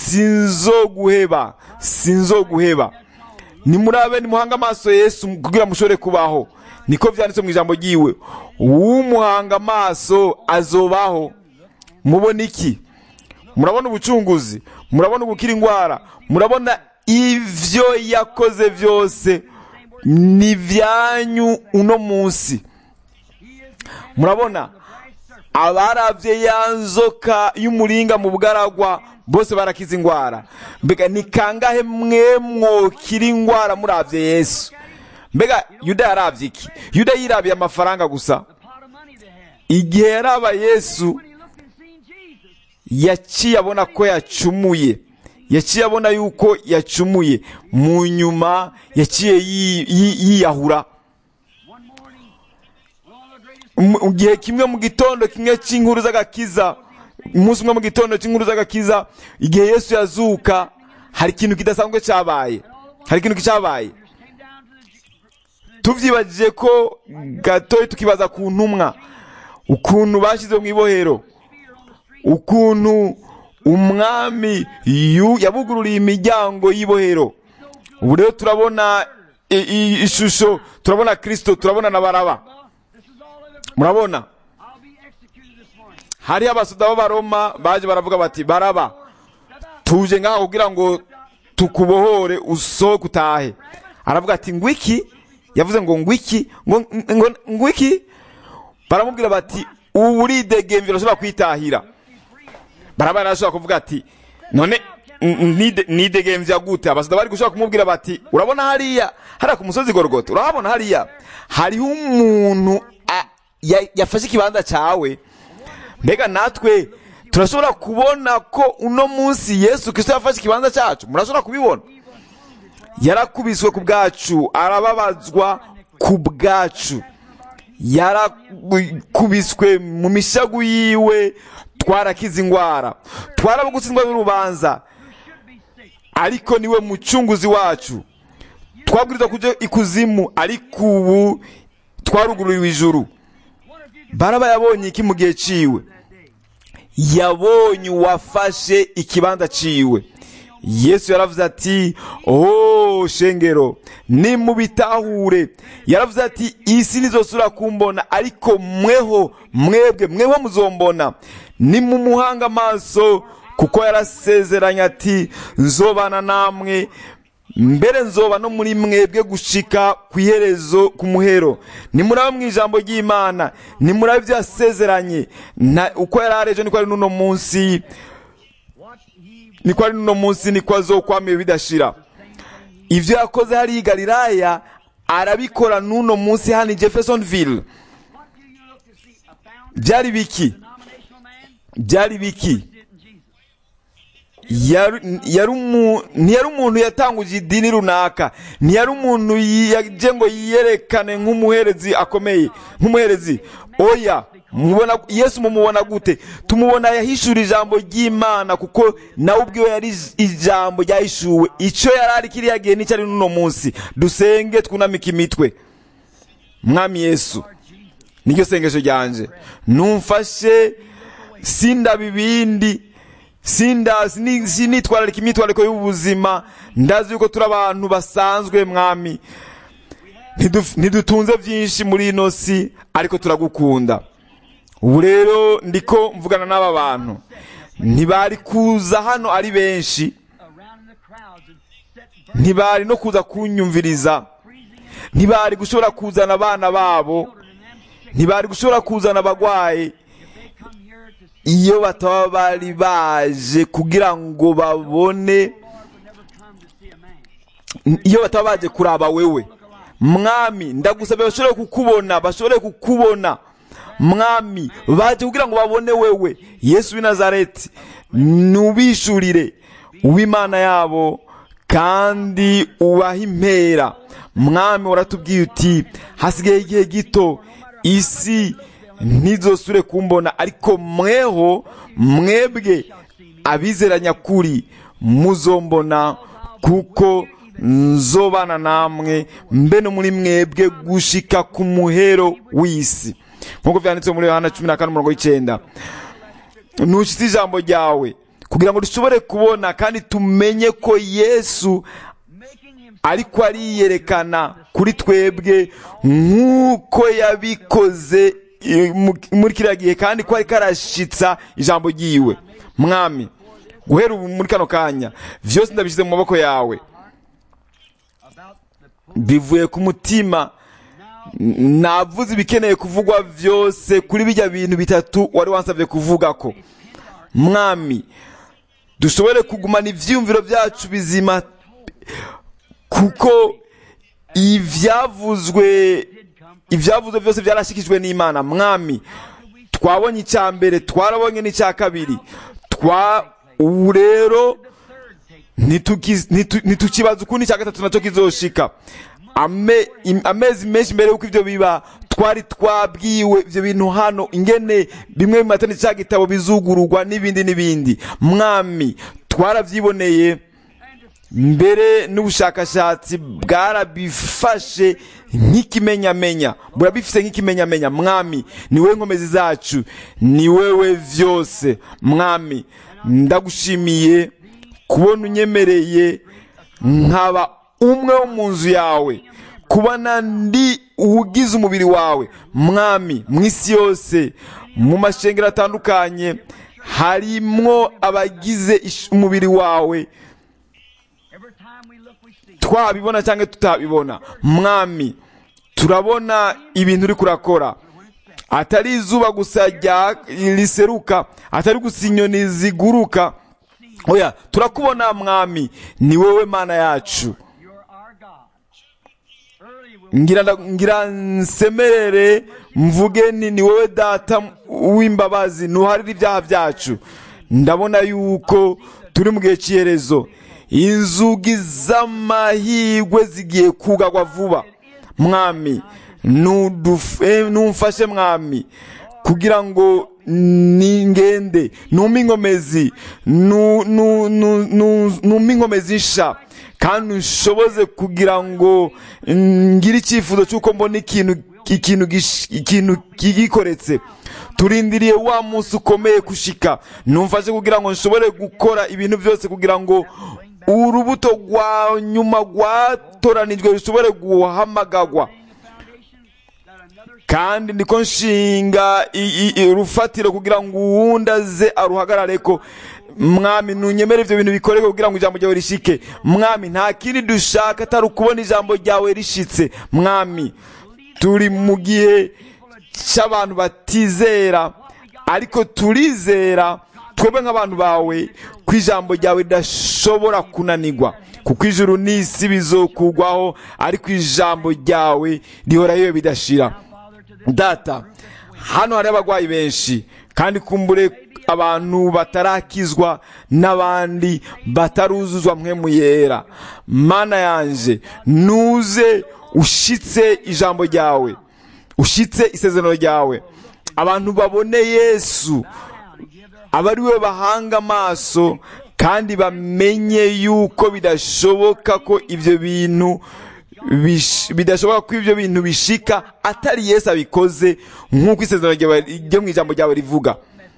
Speaker 1: sinzoguheba sinzoguheba nimurabe nimuhanga amaso yesu kugira mushobore kubaho niko vyanditse mu ijambo ryiwe uwumuhanga amaso azobaho mubona iki murabona ubucunguzi murabona gukira indwara murabona ivyo yakoze byose ni vyanyu uno munsi murabona abaravye ya nzoka y'umuringa mu bugaragwa bose barakiza indwara mbega ni kangahe mwe mwokira indwara muravye yesu mbega yuda yaravye iki yuda yirabiye amafaranga gusa
Speaker 2: pot of money they had.
Speaker 1: igihe yaraba yesu
Speaker 2: When he looked and seen Jesus,
Speaker 1: yaciye abona ko yacumuye yaciye abona yuko yacumuye mu nyuma yaciye yi- yi- yiyahura
Speaker 2: one morning, one of the greatest
Speaker 1: mu mu gihe kimwe mu gitondo kimwe cy'inkuru z'agakiza umunsi umwe mu gitondo cy'inkuru z'agakiza igihe yesu yazuka hari ikintu kidasanzwe cyabaye hari ikintu cyabaye
Speaker 2: came down to the
Speaker 1: tubyibagije ko gatoya tukibaza ku ntumwa ukuntu bashyize mu ibohero
Speaker 2: spear on the street.
Speaker 1: ukuntu umwami yu- yabugururiye imiryango y'ibohero ubu rero turabona i- i- ishusho turabona kirisito turabona na baraba
Speaker 2: This is all of it.
Speaker 1: murabona
Speaker 2: I'll be executed this morning.
Speaker 1: hariho abasoda b'abaroma baje baravuga bati baraba
Speaker 2: Step out.
Speaker 1: tuje ngaha kugira ngo tukubohore usohoke utahe aravuga ati ngwiki yavuze ngo ngwiki ngo ngo ngwiki baramubwira bati ubu uridegemvye urashobora kwitahira baraba arashobora kuvuga ati none n- n- nide- nidegemvya gute abasoda bari gushobora kumubwira bati urabona hariya hariya ku musozi gorogota urahabona hariya hariho umuntu a- ya- yafashe ikibanza cawe mbega natwe turashobora kubona ko uno munsi yesu kristo yafashe ikibanza cyacu murashobora kubibona yarakubiswe ku bwacu arababazwa ku bwacu yarakubiswe mu mishagu yiwe twarakize ingwara twarabugutsindwa n'urubanza ariko niwe mucunguzi wacu twabwirizwa kuja ikuzimu ariko ubu twarugururiwe ijuru baraba yabonye iki mu gihe ciwe yabonye uwafashe ikibanza ciwe yesu yaravuze ati oh shengero nimubitahure yaravuze ati isi nizosura kumbona ariko mweho mwebwe mweho muzombona nimumuhanga amaso kuko yarasezeranye ati nzobana namwe mbere nzoba no muri mwebwe gushika ku iherezo ku muhero nimuraba mu ijambo ry'imana nimuraba ibyo yasezeranye na- uko yari ari ejo niko ari n'uno munsi niko ari n'uno munsi niko azokwamiye bidashira ibyo yakoze hariya i galilaya arabikora n'uno munsi hano i jeffersonville
Speaker 2: What do you look to see? A found
Speaker 1: byari biki
Speaker 2: denominational man?
Speaker 1: byari biki
Speaker 2: Did in Jesus.
Speaker 1: yari yari umu- ntiyari umuntu yatanguje idini runaka ntiyari umuntu yaje ngo yiyerekane nk'umuherezi akomeye nk'umuherezi oya mubona yesu mumubona gute tumubona yahishura ijambo ry'imana kuko nawe ubwiwe yari ijambo ryahishuwe icyo yari ari kiriya gihe n'icyo ari n'uno munsi dusenge twunamike imitwe mwami yesu niryo sengesho ryanje numfashe sindaba ibindi sindazi ni- sinitwararika imyitwarariko y'ubuzima ndazi yuko turi abantu basanzwe mwami Ntiduf- ntidutunze byinshi muri ino si ariko turagukunda ubu rero ndiko mvugana n'aba bantu ntibari kuza hano ari benshi
Speaker 2: Around in the crowds and set
Speaker 1: ntibari no kuza kunyumviriza ntibari gushobora kuzana abana babo
Speaker 2: children and them sick.
Speaker 1: ntibari gushobora kuzana abagwayi
Speaker 2: They come here to see
Speaker 1: iyo bataba bari baje kugira ngo babone
Speaker 2: the Lord would never come to see a man.
Speaker 1: iyo bataba baje kuraba wewe mwami ndagusabye bashobore kukubona bashobore kukubona mwami baje kugira ngo babone wewe yesu w'i nazareti nubishurire uw'imana yabo kandi ubahe impera mwami waratubwiye uti hasigaye igihe gito isi ntizosure kumbona ariko mweho mwebwe abizera nyakuri muzombona kuko nzobana namwe mbe no muri mwebwe gushika ku muhero w'isi nk'uko byanditse muri yohana cumi na kane umurongo w'icyenda ntushyitse ijambo ryawe kugira ngo dushobore kubona kandi tumenye ko yesu
Speaker 2: Making him
Speaker 1: ariko ariyerekana kuri twebwe nk'uko yabikoze eh, mu- muri kiriya gihe kandi ko ariko arashitsa ijambo ryiwe mwami guhera ubu muri kano kanya vyose ndabishyize mu maboko yawe
Speaker 2: about the
Speaker 1: bivuye ku mutima N- navuze ibikeneye kuvugwa vyose kuri bijya bintu bitatu wari wansabye kuvuga ko mwami dushobore kugumana ivyiyumviro vyacu bizima kuko ivyavuzwe ivyavuzwe vyose vyarashikijwe n'imana mwami twabonye icya mbere twarabonye n'icya kabiri twa ubu rero ntituki- ntitu- ntitukibaza ukundi icya gatatu nacyo kizoshika Ame- im- amezi menshi mbere y'uko ibyo biba twari twabwiwe ibyo bintu hano ingene bimwe mu matani cya gitabo bizugururwa n'ibindi n'ibindi mwami twarabyiboneye mbere n'ubushakashatsi bwarabifashe nk'ikimenyamenya burabifise nk'ikimenyamenya mwami ni wowe nkomezi zacu ni wewe vyose mwami ndagushimiye kubona unyemereye nkaba umwe wo mu nzu yawe kubona ndi uwugize umubiri wawe mwami mu isi yose mu mashengero atandukanye harimwo abagize ish- umubiri wawe
Speaker 2: Every time we look, we see.
Speaker 1: twabibona cyangwa tutabibona mwami turabona ibintu uri kurakora atari izuba gusa rya riseruka atari gusa inyoni ziguruka oya turakubona mwami ni wowe mana yacu
Speaker 2: You're our God. Early we'll
Speaker 1: ngira nda- ngira nsemerere mvuge ni ni wowe data w'imbabazi ntuharire ibyaha byacu ndabona yuko turi mu gihe cy'iherezo inzugi z'amahirwe zigiye kugagwa vuba mwami nuduf- eh, numfashe mwami kugira ngo ningende numpe inkomezi nu- nu- nu- nu- numpe inkomezi nsha kandi unshoboze kugira ngo ngire icyifuzo cy'uko mbona ikintu ikintu gish- ikintu kigikoretse turindiriye wa munsi ukomeye kushika numfashe kugira ngo nshobore gukora ibintu byose kugira ngo urubuto rwa nyuma rwatoranijwe rushobore guhamagagwa
Speaker 2: that another
Speaker 1: kandi ndiko nshinga i- i- i- urufatiro kugira ngo uwundi aze aruhagarareko mwami nunyemere ibyo bintu bikoreke kugira ngo ijambo ryawe rishike mwami nta kindi dushaka atari ukubona ijambo ryawe rishitse mwami turi mu gihe cy'abantu batizera ariko turizera twebwe nk'abantu bawe ko ijambo ryawe ridashobora kunanirwa kuko ijuru n'isi bizokugwaho ariko ijambo ryawe rihorayo bidashira data hano hari abarwayi benshi kandi kumbure abantu batarakizwa n'abandi bataruzuzwa mwe mu yera mana yanje nuze ushitse ijambo ryawe ushitse isezerano ryawe abantu babone yesu aba ari we bahanga amaso kandi bamenye yuko bidashoboka ko ibyo bintu bish- bidashoboka ko ibyo bintu bishika atari yesu abikoze nk'uko isezerano ryawe ryo mu ijambo ryawe rivuga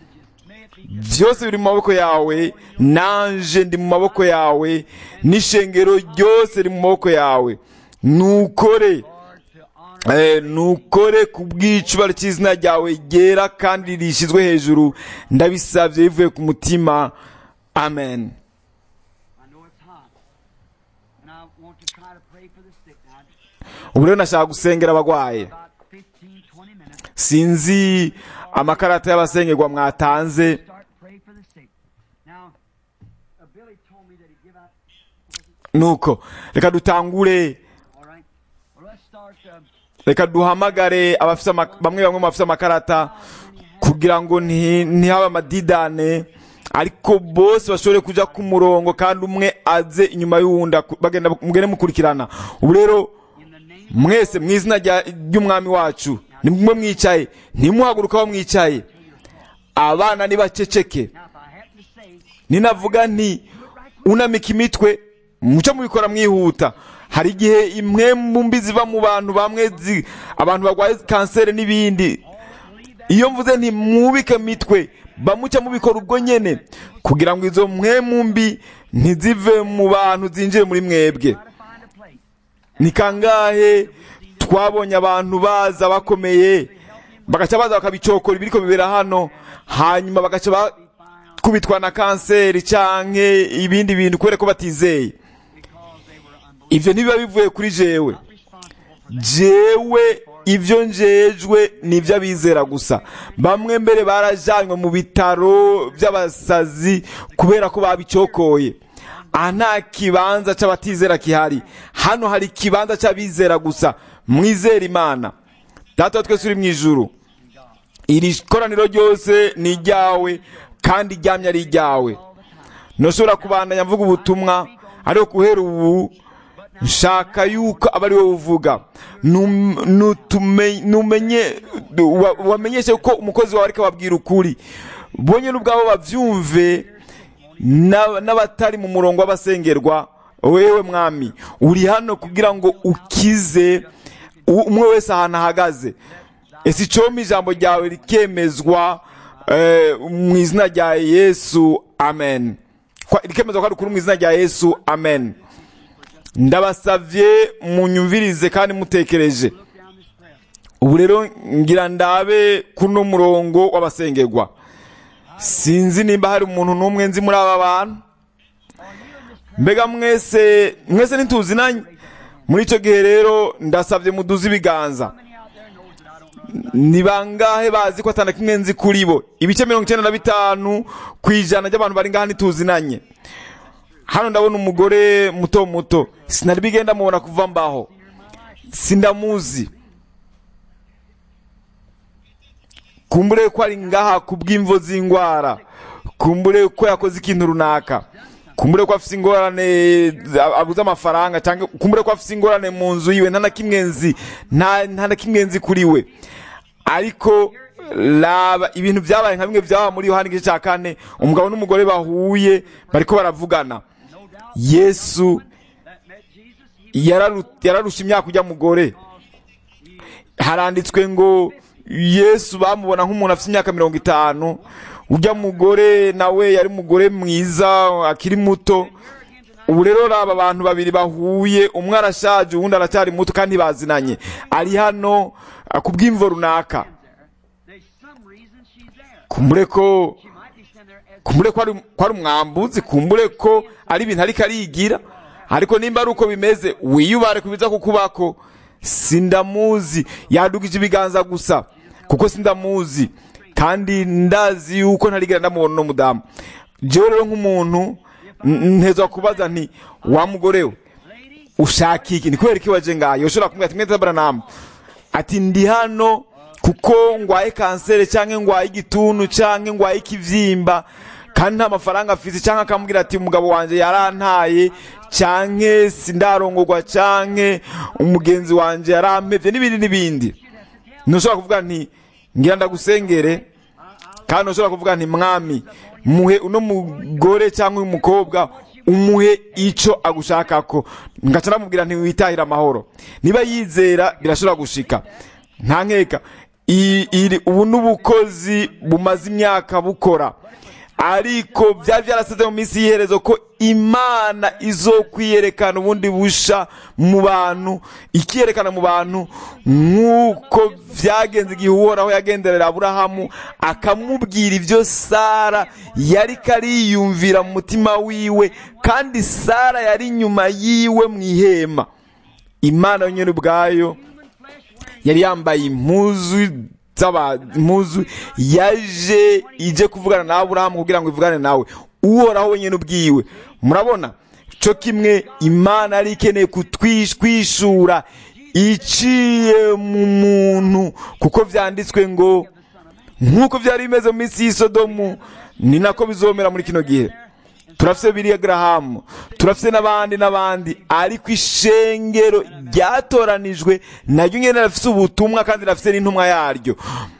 Speaker 1: byose biri mu maboko yawe nanje ndi mu maboko yawe n'ishengero ryose riri mu maboko yawe nukore Eh, nukore ku bw'icubaro cy'izina ryawe ryera kandi rishyizwe hejuru ndabisabye bivuye ku mutima amen
Speaker 2: I know it's hot. And I want to try to pray for the sick now.
Speaker 1: ubu rero nashaka gusengera abagwaye
Speaker 2: About 15, 20 minutes.
Speaker 1: sinzi amakarata y'abasengerwa mwatanze
Speaker 2: Start pray for the sick. Now, uh, Billy told me that he'd give out.
Speaker 1: nuko reka dutangure
Speaker 2: All right. Well, let's start. Um,
Speaker 1: reka duhamagare abafite ama- bamwe bamwe mu bafite amakarata kugira ngo nti- ntihabe amadidane ariko bose bashobore kuja ku murongo kandi umwe aze inyuma y'uwundi aku- bagenda mugende mukurikirana ubu rero
Speaker 2: in the name
Speaker 1: mwese mu izina rya- ry'umwami wacu nimwe mwicaye ntimuhaguruka aho mwicaye abana nibaceceke
Speaker 2: Now, if I happen to say,
Speaker 1: ninavuga nti unamika imitwe muce mubikora mwihuta hari igihe imwe mu mbi ziva mu bantu bamwe zi- abantu barwaye kanseri n'ibindi iyo mvuze nti mwubike imitwe bamuca mubikora ubwo nyene kugira ngo izo mwe mu mbi ntizive mu bantu zinjire muri mwebwe
Speaker 2: try to find a place.
Speaker 1: ni kangahe twabonye abantu baza bakomeye bagaca baza bakabicokora ibiriko bibera hano hanyuma bagaca bakubitwa na kanseri canke ibindi bintu kubera ko batizeye ivyo ntibiba bivuye kuri jewe jewe ibyo njejwe ni iby'abizera gusa bamwe mbere barajanywe mu bitaro by'abasazi kubera ko babicokoye aha nta kibanza cy'abatizera gihari hano hari ikibanza cy'abizera gusa mwizera imana data wa twese uri mu ijuru iri koraniro ryose ni iryawe kandi iryamye ari iryawe ntushobora kubandanya mvuga ubutumwa ariko guhera ubu nshaka yuko aba ari wowe uvuga Num- nutume- numenye wa- wamenyeshe ko umukozi wawe ariko ababwira ukuri bonye n'ubwabo babyumve na- n'abatari mu murongo w'abasengerwa wewe mwami uri hano kugira ngo ukize u- umwe wese ahantu ahagaze ese icomba ijambo ryawe rikemezwa eh, mu izina rya yesu amen Kwa- rikemezwa ko ari ukuri mu izina rya yesu amen ndabasavye munyumvirize kandi mutekereje ubu rero ngira ndabe kuno murongo w'abasengerwa sinzi nimba hari umuntu n'umwe nzi muri aba bantu mbega mwese mwese ntituzinanye muri icyo gihe rero ndasabye muduze ibiganza ni bangahe bazi ko atana kimwe nzi kuri bo ibice mirongo icyenda na bitanu ku ijana by'abantu bari ngaha ntituzinanye hano ndabona umugore muto muto sinari bigenda mubona kuva mbaho sindamuzi kumbure ko ari ngaha ku bw'imvo z'indwara kumbure ko yakoze ikintu runaka kumbure ko afite ingorane abuze amafaranga cyangwa kumbure ko afite ingorane mu nzu yiwe nta na kimwe nzi nta nta na kimwe nzi kuri we ariko raba ibintu byabaye nka bimwe byaba muri yohani igice cya kane umugabo n'umugore bahuye bariko baravugana yesu yararu- yararusha imyaka ujya mugore haranditswe ngo yesu bamubona nk'umuntu afite imyaka mirongo itanu ujya mugore nawe yari umugore mwiza akiri muto ubu rero raba abantu babiri bahuye umwe arashaje uwundi aracyari muto kandi bazinanye ari hano ah, ku bw'imvo runaka
Speaker 2: There's some reason she's there.
Speaker 1: kumbure ko
Speaker 2: She might be standing there as
Speaker 1: kumbure ko ari ko ari umwambuzi kumbure ko ari ibintu ariko arigira ariko nimba ari uko bimeze wiyubare ku biza kukubako sindamuzi yadugije ibiganza gusa kuko sindamuzi kandi ndazi yuko ntarigera ndamubona uno mudamu jewe rero nk'umuntu n- ntezwa kubaza nti wa mugore we ushaka iki ni kubera iki waje ngayo ushobora kumubwira ati mwete baranamu ati ndi hano kuko ngwaye kanseri cyangwa ngwaye igituntu cyangwa ngwaye ikibyimba kandi nta mafaranga afite cyangwa akambwira ati umugabo wanjye yarantaye cyangwa sindarongorwa cyangwa umugenzi wanjye yarampebye n'ibindi n'ibindi ntushobora kuvuga nti ngira ndagusengere kandi ntushobora kuvuga nti mwami muhe uno mugore cyangwa uyu mukobwa umuhe icyo agushakako ngaca namubwira ntiwitahire amahoro niba yizera birashobora gushika nta nkeka I- iri ubu n'ubukozi bumaze imyaka bukora ariko byari byarasize mu minsi y'iherezo ko imana izo kwiyerekana ubundi busha mu bantu ikiyerekana mu bantu nk'uko byagenze igihe uhoraho yagenderera aburahamu akamubwira ibyo sara yari kariyumvira mu mutima wiwe kandi sara yari inyuma yiwe mu ihema imana yonyine ubwayo yari yambaye impuzu z'aba impuzu yaje ije kuvugana na aburahamu kugira ngo ivugane nawe uhoraho wenyine ubwiwe murabona cyo kimwe imana yari ikeneye kutwishura iciye mu muntu kuko byanditswe ngo nk'uko byari bimeze mu minsi y'isodomu ni nako bizomera muri kino gihe turafite biriya garahamu turafite n'abandi n'abandi ariko ishengero ryatoranijwe naryo nyine rifite ubutumwa kandi rifite n'intumwa yaryo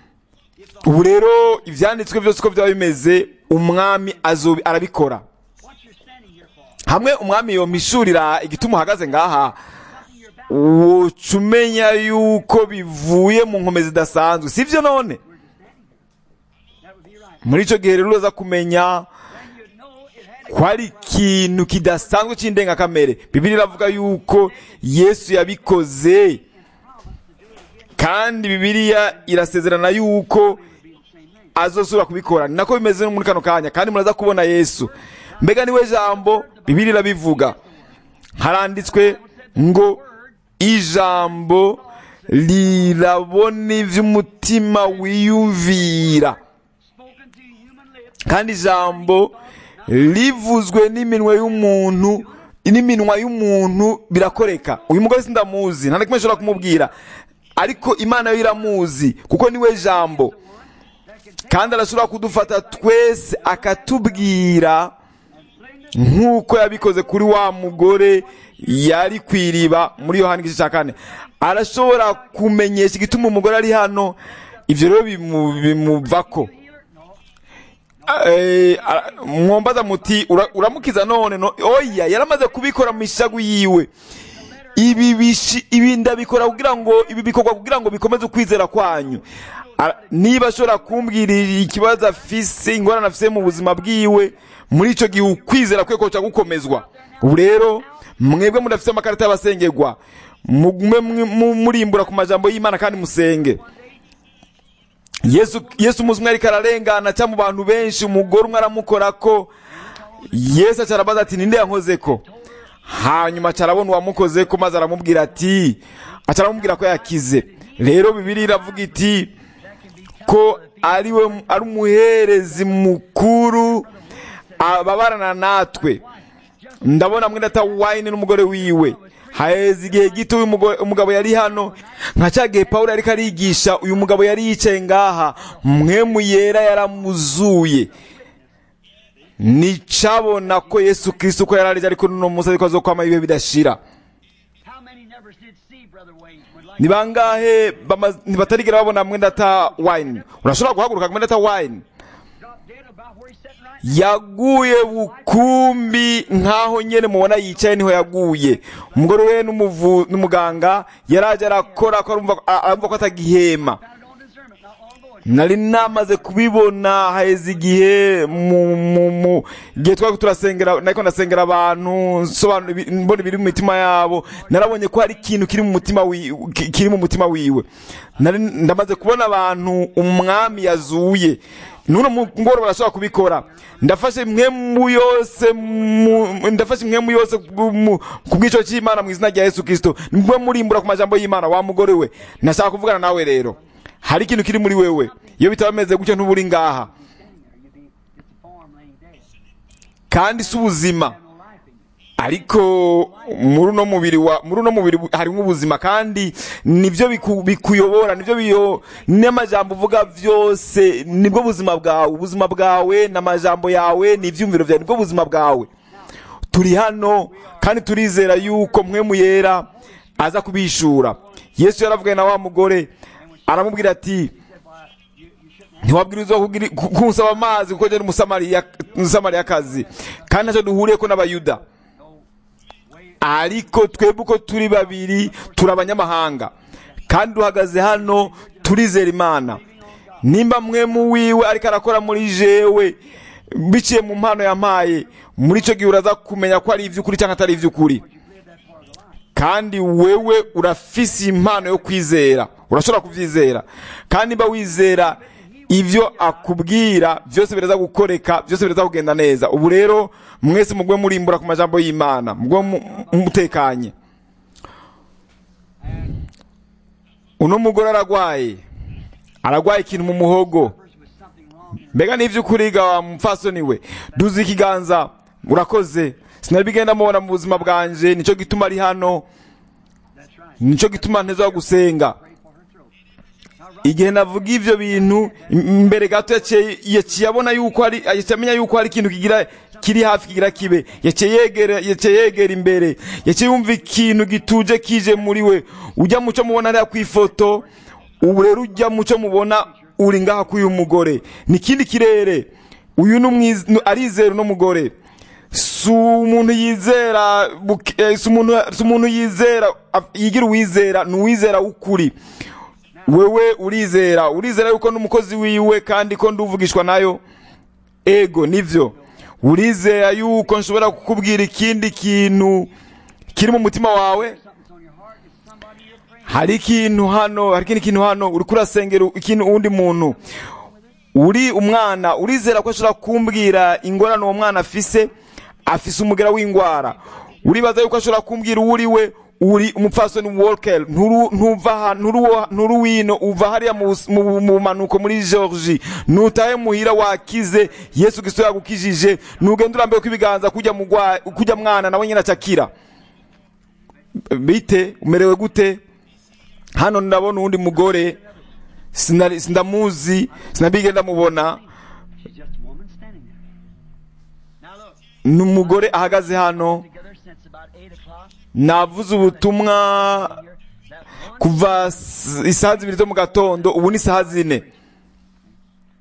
Speaker 1: ubu rero ibyanditswe byose uko byaba bimeze umwami azobi- arabikora
Speaker 2: what you're standing here for.
Speaker 1: hamwe umwami yomishurira igituma uhagaze ngaha woca umenya yuko bivuye mu nkome zidasanzwe sibyo none
Speaker 2: That would be right.
Speaker 1: muri icyo gihe rero uraza kumenya
Speaker 2: Then you'd know it had
Speaker 1: ko ari ikintu kidasanzwe cy'indengakamere bibiri iravuga yuko yesu yabikoze kandi bibiliya irasezerana yuko azosubira kubikora ni nako bimeze no muri kano kanya kandi muraza kubona yesu mbega niwe jambo bibiri irabivuga haranditswe ngo ijambo rirabona iby'umutima wiyumvira
Speaker 2: spoken to human lips.
Speaker 1: kandi ijambo rivuzwe n'iminwa y'umuntu n'iminwa y'umuntu birakoreka uyu mugore sindamuzi nta na kimwe nshobora kumubwira ariko imana yo iramuzi kuko niwe jambo kandi arashobora kudufata twese akatubwira nk'uko yabikoze kuri wa mugore yari ku iriba muri yohani igice cya kane arashobora kumenyesha igituma umugore ari hano ibyo rero bimu- bimuvako eh, ara- mwombaza muti "Ura- uramukiza none no oya yaramaze kubikora mu mishagu yiwe ibi bishi ibi ndabikora kugira ngo ibi bikorwa kugira ngo bikomeze ukwizera kwanyu Ara- niba ashobora kumbwira ikibazo afise ingorane afise mu buzima bwiwe muri ico gihe ukwizera kwe koca gukomezwa ubu rero mwebwe mudafise amakarita y'abasengerwa mugume mwi- mu- murimbura ku majambo y'imana kandi musenge yesu yesu umunsi umwe ariko ararengana cyangwa mu bantu benshi umugore umwe aramukorako yesu aca arabaza ati ninde yankozeko hanyuma aca arabona uwamukozeko maze aramubwira ati aca aramubwira ko yakize rero bibiri iravuga iti ko ari we ari umuherezi mukuru ababarana natwe ndabona mwenda ata wayini n'umugore wiwe haheze igihe gito uyu mugo- umugabo yari hano nka cya gihe pawulo ariko arigisha uyu mugabo yari yicaye ngaha mwemu yera yaramuzuye nicabona ko yesu kristo ko yararije ariko nuno munsi ariko azokwama ibihe bidashira
Speaker 2: How many never did see Brother Wayne? Would like
Speaker 1: ni bangahe bama- ntibatarigera babona mwenda ata wayini urashobora guhaguruka mwenda ata wayini
Speaker 2: drop dead about where he's sitting right now?
Speaker 1: yaguye bukumbi nkaho nyene mubona yicaye niho yaguye umugore we n'umuvu- n'umuganga yaraje arakora ko arumva a- arumva ko atagihema
Speaker 2: Found on discernment not long ago.
Speaker 1: nari namaze kubibona haheze igihe mu mu mu igihe twari turasengera nariko ndasengera abantu nsobanura ibi- mbona ibiri mu mitima yabo narabonye ko hari ikintu kiri mu mutima wi- ki- kiri mu mutima wiwe nari ndamaze kubona abantu umwami yazuye nuno mugoro barashobora kubikora ndafashe impwemu yose mu- ndafashe impwemu yose ku- mu- ku bw'ico cy'imana mu izina rya yesu kristo nimwe murimbura ku majambo y'imana wa mugore we nashaka kuvugana nawe rero hari ikintu kiri muri wewe iyo bitaba bimeze gutyo ntuburi ngaha
Speaker 2: You'd be just a form laying dead.
Speaker 1: kandi si ubuzima
Speaker 2: No life in you.
Speaker 1: ariko muri uno mubiri wa muri uno mubiri harimo ubuzima kandi nibyo biku- bikuyobora nibyo biyo n'amajambo uvuga byose nibwo buzima bwawe ubuzima bwawe n'amajambo yawe n'ibyumviro byawe nibwo buzima bwawe turi hano kandi turizera yuko mwe muyera aza kubishura yesu yaravugaye na wa mugore aramubwira ati ntiwabwirizwa kugira- ku- kunsaba amazi kuko njye umusamariya umusamariyakazi kandi ntacyo duhuriyeko n'abayuda ariko twebwe uko turi babiri turi abanyamahanga kandi duhagaze hano turizera imana nimba mwe mu wiwe ariko arakora muri jewe biciye mu mpano yampaye muri icyo gihe uraza kumenya ko ari iby'ukuri cyangwa atari iby'ukuri kandi wewe urafise impano yo kwizera urashobora kubyizera kandi niba wizera ibyo akubwira byose biraza gukoreka byose biraza kugenda neza ubu rero mwese mugwe murimbura ku majambo y'imana mugwe mu- mutekanye uno mugore aragwaye aragwaye ikintu mu muhogo
Speaker 2: Person with something wrong in
Speaker 1: mbega n'ivy'ukuri ga wa mupfasoni we duze ikiganza urakoze sinari bigenda mubona mu buzima bwanje nico gituma ari hano
Speaker 2: That's right.
Speaker 1: nico gituma nteza gusenga
Speaker 2: Pray for her throat. Now, right
Speaker 1: igihe navuga ivyo bintu im- mbere gato yaciye yaciye abona yuko hari yaciye amenya yuko hari ikintu kigira kiri hafi kigira kibe yaciye yegera yaciye yegera imbere yaciye yumva ikintu gituje kije muri we ujya muco mubona hariya ku ifoto ubu rero ujya muco mubona uri ngaha k'uyu mugore ni ikindi kirere uyu ni umwiz- ni- arizera uno mugore si umuntu yizera buke- eh, si umuntu si umuntu yizera af- yigira uwizera ni uwizera w'ukuri wewe urizera urizera yuko n'umukozi wiwe kandi ko nduvugishwa nayo ego nivyo urizera yuko nshobora kukubwira ikindi kintu kiri mu mutima wawe
Speaker 2: something's on your heart. It's somebody you're praying.
Speaker 1: hari ikintu hano hari ikindi kintu hano uriko urasengera ikintu uwundi muntu uri umwana urizera ko ashobora kumbwira ingorane uwo mwana afise afise umugera w'ingwara uribaza yuko ashobora kumbwira uwo uri we uri umupfasoni walker nturu ntuva ha- nturu wo- nturu wino uva hariya mu bus- mu mu manuko muri georgie nutahe muhira wakize yesu kristo yagukijije nugenda urambiwe ko ibiganza kujya mugwa kujya mwana nawe nyine acakira bite umerewe gute hano ndabona uwundi mugore sinari- sindamuzi sinabige ndamubona
Speaker 2: She's just a woman standing there. Now look,
Speaker 1: ni umugore ahagaze hano
Speaker 2: together since about 8 o'clock
Speaker 1: navuze ubutumwa
Speaker 2: here. That one
Speaker 1: kuva s- isaha zibiri zo mu gatondo ubu ni isaha zine
Speaker 2: at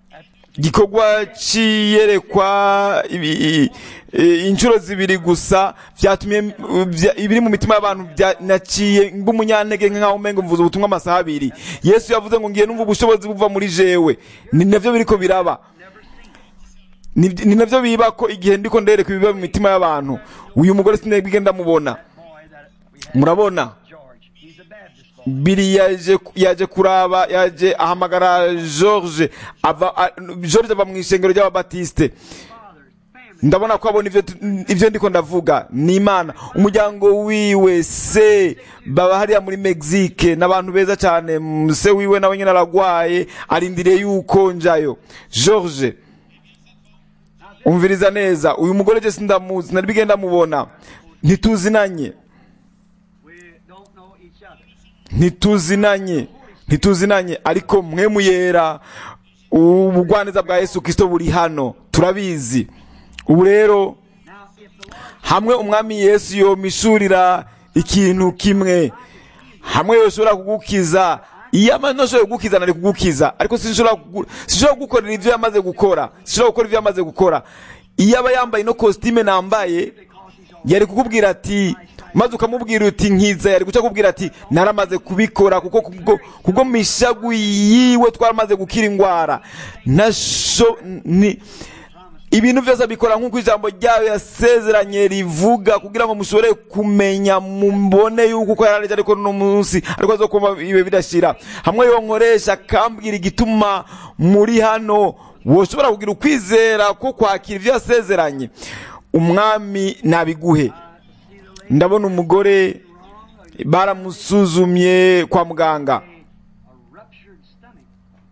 Speaker 1: igikorwa c'iyerekwa ibi- i- inshuro zibiri gusa vyatumye uh, vya- ibiri mu mitima y'abantu bya- naciye ng'umunyantege nkaho umengo mvuze ubutumwa amasaha abiri yesu yavuze ngo ngiye numva ubushobozi buva muri jewe ni navyo biriko biraba ni ni navyo biba ko igihe ndiko ndereka ibiba mu mitima y'abantu uyu mugore sinabwige ndamubona
Speaker 2: boy that we had,
Speaker 1: murabona
Speaker 2: George. He's a Baptist boy.
Speaker 1: biri yaje yaje kuraba yaje ahamagara George ava a- George ava mu ishengero ry'ababatiste
Speaker 2: Father's family.
Speaker 1: ndabona ko abona ivyo tu- ivyo ndiko ndavuga ni imana umuryango wiwe se baba hariya muri Mexique n'abantu beza cyane mm, se wiwe nawe nyine aragwaye arindiriye yuko njayo George umviriza neza uyu mugore je sindamuzi nari bigenda mubona ntituzinanye
Speaker 2: We don't know each other.
Speaker 1: ntituzinanye ntituzinanye ariko mwe muyera ubugwaneza bwa yesu kirisito buri hano turabizi ubu rero
Speaker 2: Now, if the Lord
Speaker 1: hamwe umwami yesu yomishurira ikintu kimwe hamwe yoshobora kugukiza iyo amaze ntashobora kugukiza nari kugukiza ariko sinshobora kugu- sinshobora kugukorera ibyo yamaze gukora sinshobora gukora ibyo yamaze gukora iyo aba yambaye ino kositime nambaye yari kukubwira ati maze ukamubwira uti nkiza yari guca akubwira ati naramaze kubikora kuko kubwo kubwo mishagu yiwe twaramaze gukira indwara nasho ni ibintu byose abikora nk'uko ijambo ryayo yasezeranye rivuga kugira ngo mushobore kumenya mubone yuko uko yarareje ariko no munsi ariko zo kuba ibe bidashira hamwe yonkoresha akambwira igituma muri hano woshobora kugira ukwizera ko kwakira ibyo yasezeranye umwami nabiguhe ndabona umugore baramusuzumye kwa muganga
Speaker 2: a ruptured stomach.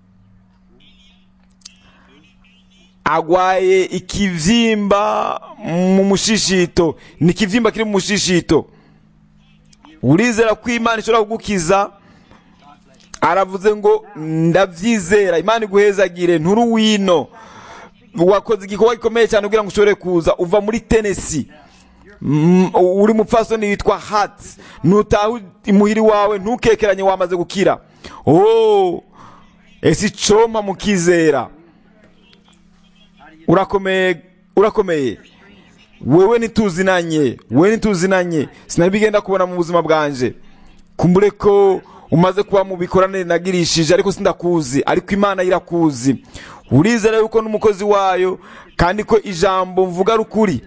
Speaker 1: agwaye ikivyimba mu mushishito ni ikivyimba kiri mu mushishito urizera ko imana ishobora kugukiza aravuze ngo ndavyizera imana iguhezagire nturi wino wakoze igikorwa gikomeye cyane kugira ngo ushobore kuza uva muri tenesi Mm, uri mupfasoni witwa hat nutaha imuhiri wawe ntukekeranye wamaze gukira oh ese icompa mukizera urakomeye urakomeye wewe ntituzinanye wewe ntituzinanye sinari bigenda kubona mu buzima bwanje kumbure ko umaze kuba mu bikoranire nagirishije ariko sindakuzi ariko imana irakuzi urizera yuko n'umukozi wayo kandi ko ijambo mvuga ari ukuri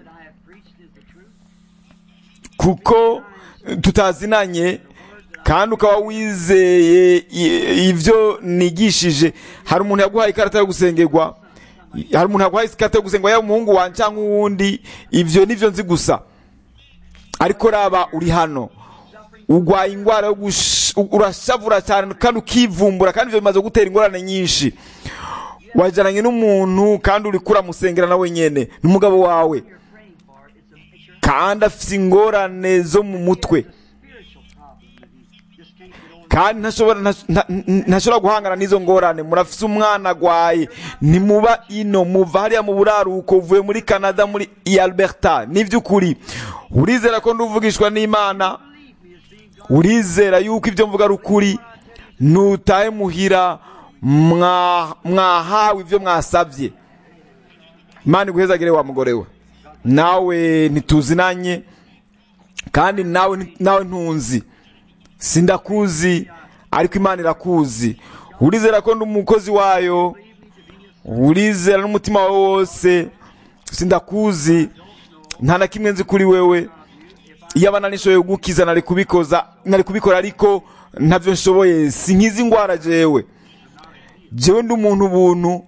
Speaker 2: That I have preached is the truth.
Speaker 1: kuko tutazinanye kandi ukaba wizeye i- ibyo nigishije hari umuntu yaguhaye ikarita yo gusengerwa hari umuntu yaguhaye ikarita yo gusengerwa yaba umuhungu wanjye cyangwa uwundi ibyo nibyo nzi gusa ariko raba uri hano urwaye indwara yo gush- urashavura cyane kandi ukivumbura kandi ibyo bimaze gutera ingorane nyinshi wajyananye n'umuntu kandi uri kuramusengera nawe nyine n'umugabo wawe
Speaker 2: You're praying for it's a it's your
Speaker 1: kandi afite ingorane zo mu mutwe
Speaker 2: spiritual problem that he just can't get over.
Speaker 1: kandi ntashobora nta- nta- ntashobora guhangana n'izo ngorane murafise umwana agwaye ntimuba ino muva hariya mu buraruko uvuye muri canada muri i alberta n'iby'ukuri urizera ko nduvugishwa n'imana urizera yuko ibyo mvuga ari ukuri nutahe muhira mwa- mwahawe ibyo mwasabye imana iguhezagire wa mugore we nawe ntituzinanye kandi nawe nawe ntunzi sindakuzi ariko imana irakuzi urizera ko ndi umukozi wayo urizera n'umutima wawe wose sindakuzi nta na kimwe nzi kuri wewe iyo abana nishoboye kugukiza nari kubikoza nari kubikora ariko ntabyo nshoboye si nk'izi ndwara jewe jewe ndi umuntu ubuntu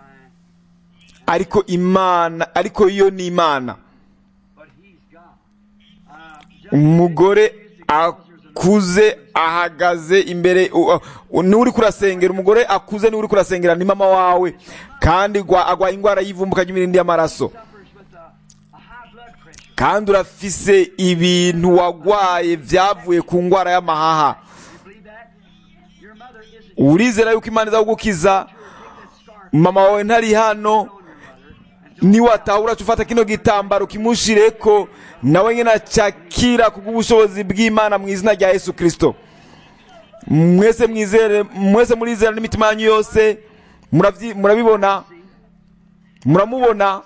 Speaker 1: ariko imana ariko yo ni imana
Speaker 2: But he's God. Uh, just
Speaker 1: umugore akuze ahagaze imbere u- u- n'uri kurasengera umugore akuze n'uri kurasengera ni mama wawe kandi gwa- agwaye indwara y'ivumbuka ry'imirindi y'amaraso
Speaker 2: suffers with a, a high blood pressure.
Speaker 1: kandi urafise ibintu wagwaye byavuye ku ndwara y'amahaha
Speaker 2: You believe that? Your mother isn't
Speaker 1: urizera yuko imana izagukiza
Speaker 2: that scar
Speaker 1: mama wawe ntari hano
Speaker 2: on your mother. And
Speaker 1: niwatahura ca ufata kino gitambaro kimushireko nawe nyine acakira kubw'ubushobozi bw'imana mu izina rya yesu kirisito mwese mwizere mwese murizera n'imitima yanyu yose muravyi- murabibona muramubona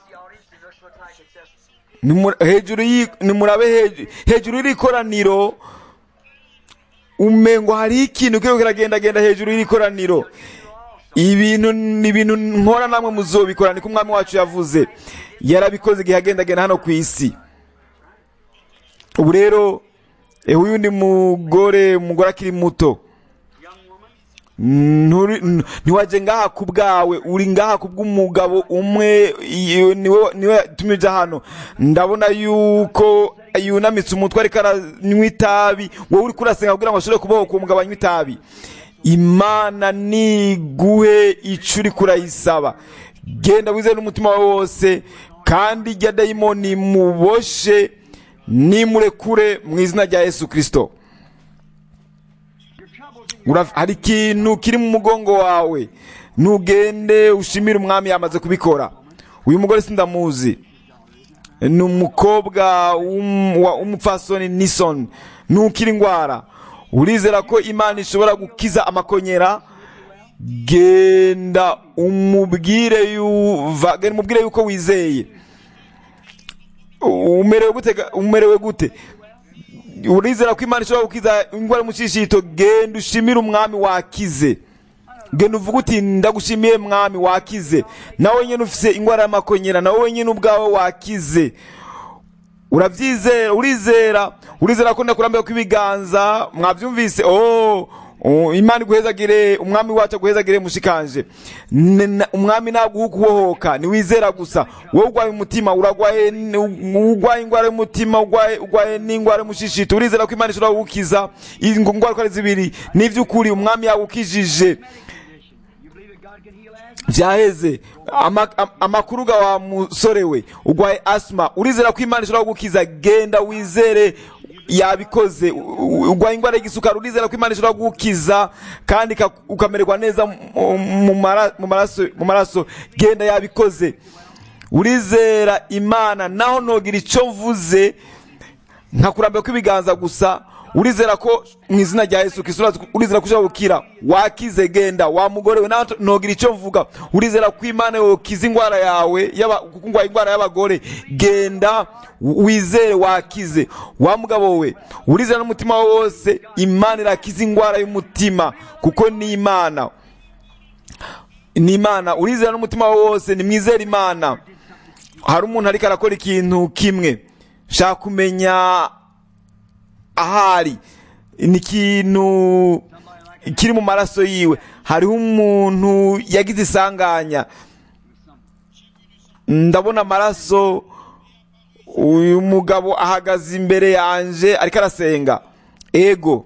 Speaker 1: Nimu- hejuru y'i- nimurabe heju- hejuru y'iri koraniro umengo hariho ikintu kiriko kiragendagenda hejuru y'iri koraniro ibintu ni ibintu nkora namwe muzobikora niko umwami wacu yavuze yarabikoze igihe agendagenda hano ku isi ubu rero eh, uyu ni mugore umugore akiri muto Nturi- n- ntiwaje ngaha ku bwawe uri ngaha ku bw'umugabo umwe iyo niwe niwe yatumije hano ndabona yuko yunamitse umutwe ariko aranywa itabi wowe uri kurasenga kugira ngo ashobore kubohoka uwo mugabo anywa itabi imana niguhe ico uri kurayisaba genda wizere n'umutima wawe wose kandi irya dayimoni muboshe nimurekure mu izina rya yesu kirisito Uraf- hari ikintu kiri mu mugongo wawe ntugende ushimire umwami yamaze kubikora uyu mugore sindamuzi ni umukobwa w'um- wa- w'umupfasoni nison ntukira indwara urizera ko imana ishobora gukiza amakonyera genda umubwire yuva genda umubwire yuko wizeye umerewe gute ga- umerewe gute urizera ko imana ishobora gukiza indwara y'umushishito genda ushimire umwami wakize genda uvuga uti ndagushimiye mwami wakize nawe nyine ufise indwara y'amakonyera nawe nyine ubwawe wakize urabyizera urizera urizera ko ndakurambiwe kw'ibiganza mwabyumvise oh oh, imana iguhezagire umwami wacu aguhezagire mushikanje Ne- na- umwami naguha ukubohoka niwizera gusa wowe urwaye umutima uragwaye n- urwaye indwara y'umutima urwaye urwaye n'indwara y'umushishito urizera ko imana ishobora kugukiza ingo- indwara uko ari zibiri n'ivy'ukuri umwami yagukijije
Speaker 2: You believe that God can heal asthma?
Speaker 1: byaheze Ama- am- amakuru ga wa musore we urwaye asima urizera ko imana ishobora kugukiza genda wizere yabikoze U- u- urwaye indwara y'igisukari urizera ko imana ishobora kugukiza kandi ika- ukamererwa neza mu- mu mara- mu maraso mu maraso genda yabikoze urizera imana naho nogira icyo mvuze nkakurambira kw'ibiganza gusa urizera ko mu izina rya yesu kristo urazi- urizera ko ushobora gukira wakize genda wa mugore we nawe nogira icyo mvuga urizera ko imana yokiza indwara yawe yaba- kuko urwaye indwara y'abagore genda wizere wakize wa mugabo we urizera n'umutima wawe wose imana irakiza indwara y'umutima kuko ni imana ni imana urizera n'umutima wawe wose ni mwizere imana hari umuntu ariko arakora ikintu kimwe nshaka kumenya ahari ni ikintu kiri mu maraso yiwe hariho umuntu yagize isanganya ndabona amaraso uyu mugabo ahagaze imbere yanje ariko arasenga ego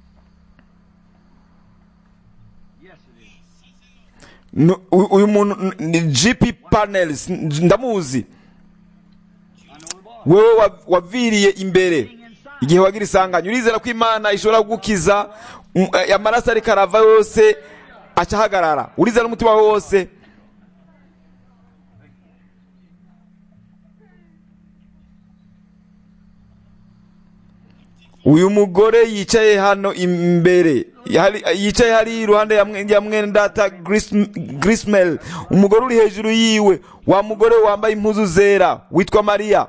Speaker 2: Yes, it is.
Speaker 1: Nu- uyu uyu muntu n- ni gp panels ndamuzi
Speaker 2: I know the boy.
Speaker 1: wewe wa- waviriye imbere igihe wagira isanganya urizera ko imana ishobora kugukiza um, eh, amaraso ariko arava yose aca ahagarara urizera n'umutima wawe wose uyu mugore yicaye hano imbere Hari- yicaye hari iruhande ya mwe- ya mwene data Gris- grismel umugore uri hejuru yiwe wa mugore wambaye impuzu zera witwa mariya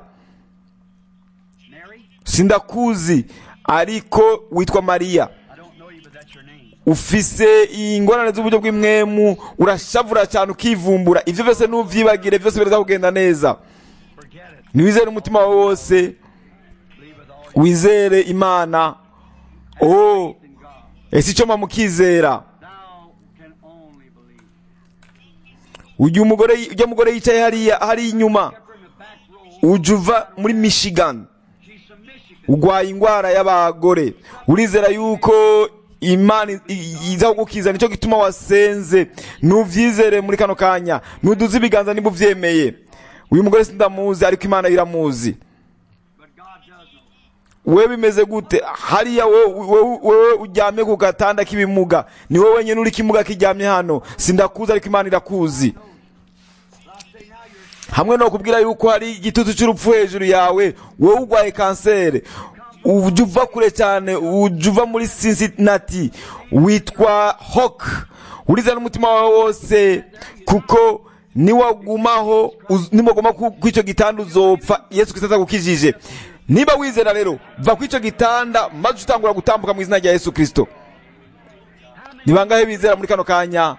Speaker 2: Mary?
Speaker 1: sindakuzi ariko witwa mariya
Speaker 2: I don't know you, but that's your name.
Speaker 1: ufise ingorane z'uburyo bw'imwemu urashavura cyane ukivumbura ibyo byose nuvyibagire byose biraza kugenda neza
Speaker 2: Forget it.
Speaker 1: niwizere umutima wawe wose
Speaker 2: Believe with all your
Speaker 1: wizere imana oh
Speaker 2: faith in God.
Speaker 1: ese icyo mukizera
Speaker 2: Thou can only believe.
Speaker 1: ujya umugore ujya mugore yicaye hariya hari inyuma
Speaker 2: Kept her in the back row.
Speaker 1: ujya uva muri michigan
Speaker 2: She's from Michigan.
Speaker 1: urwaye indwara y'abagore urizera yuko imana i- i- iza kugukiza nicyo gituma wasenze nuvyizere muri kano kanya nuduze ibiganza niba uvyemeye uyu mugore sindamuzi ariko imana iramuzi
Speaker 2: But God does know.
Speaker 1: wewe bimeze gute hariya wowe wowe- wowe uryamye ku gatanda k'ibimuga ni wowe wenyine uri kimuga kiryamye hano sindakuzi ariko imana irakuzi
Speaker 2: But I say now you're
Speaker 1: hamwe no kubwira yuko hari igitutu cy'urupfu hejuru yawe wowe urwaye kanseri ujya uva kure cyane ujya uva muri cincinnati witwa hawk uriza n'umutima wawe wose kuko niwagumaho uz- niwaguma ku ku icyo gitanda uzopfa yesu kristo atagukijije niba wizera rero va ku icyo gitanda maze utangura gutambuka mu izina rya yesu kristo ni bangahe bizera muri kano kanya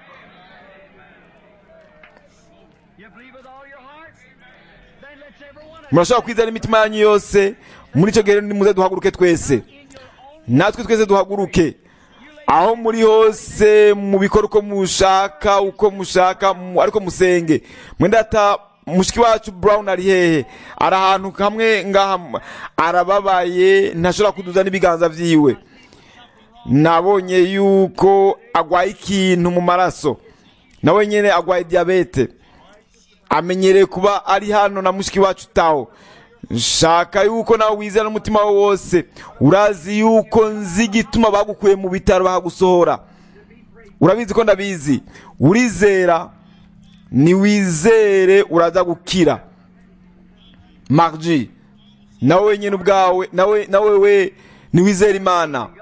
Speaker 2: You believe with all your heart? Then let's every one of
Speaker 1: murashobora kwizera imitima yanyu yose muri icyo gihe nimuze duhaguruke twese natwe twese duhaguruke aho muri hose mubikora uko mushaka uko mushaka mu- ariko musenge mwenda ata mushiki wacu brown ari hehe ari ahantu hamwe ngaha arababaye ntashobora kuduza n'ibiganza vyiwe nabonye yuko agwaye ikintu mu maraso nawe nyene agwaye diyabete amenyereye kuba ari hano na mushiki wacu tawo nshaka yuko nawe wizera n'umutima wawe wose urazi yuko nzi igituma bagukuye mu bitaro bakagusohora urabizi ko ndabizi urizera niwizere uraza gukira marji nawe wenyine ubwawe nawe nawe we niwizere imana
Speaker 2: God.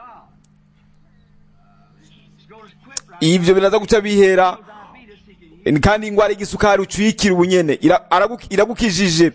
Speaker 2: It's going to quit right
Speaker 1: ivyo biraza guca bihera
Speaker 2: now. Diabetes, he can
Speaker 1: kandi ingwara y'igisukari ucuyikira ubunyene ira- aragu- iragukijije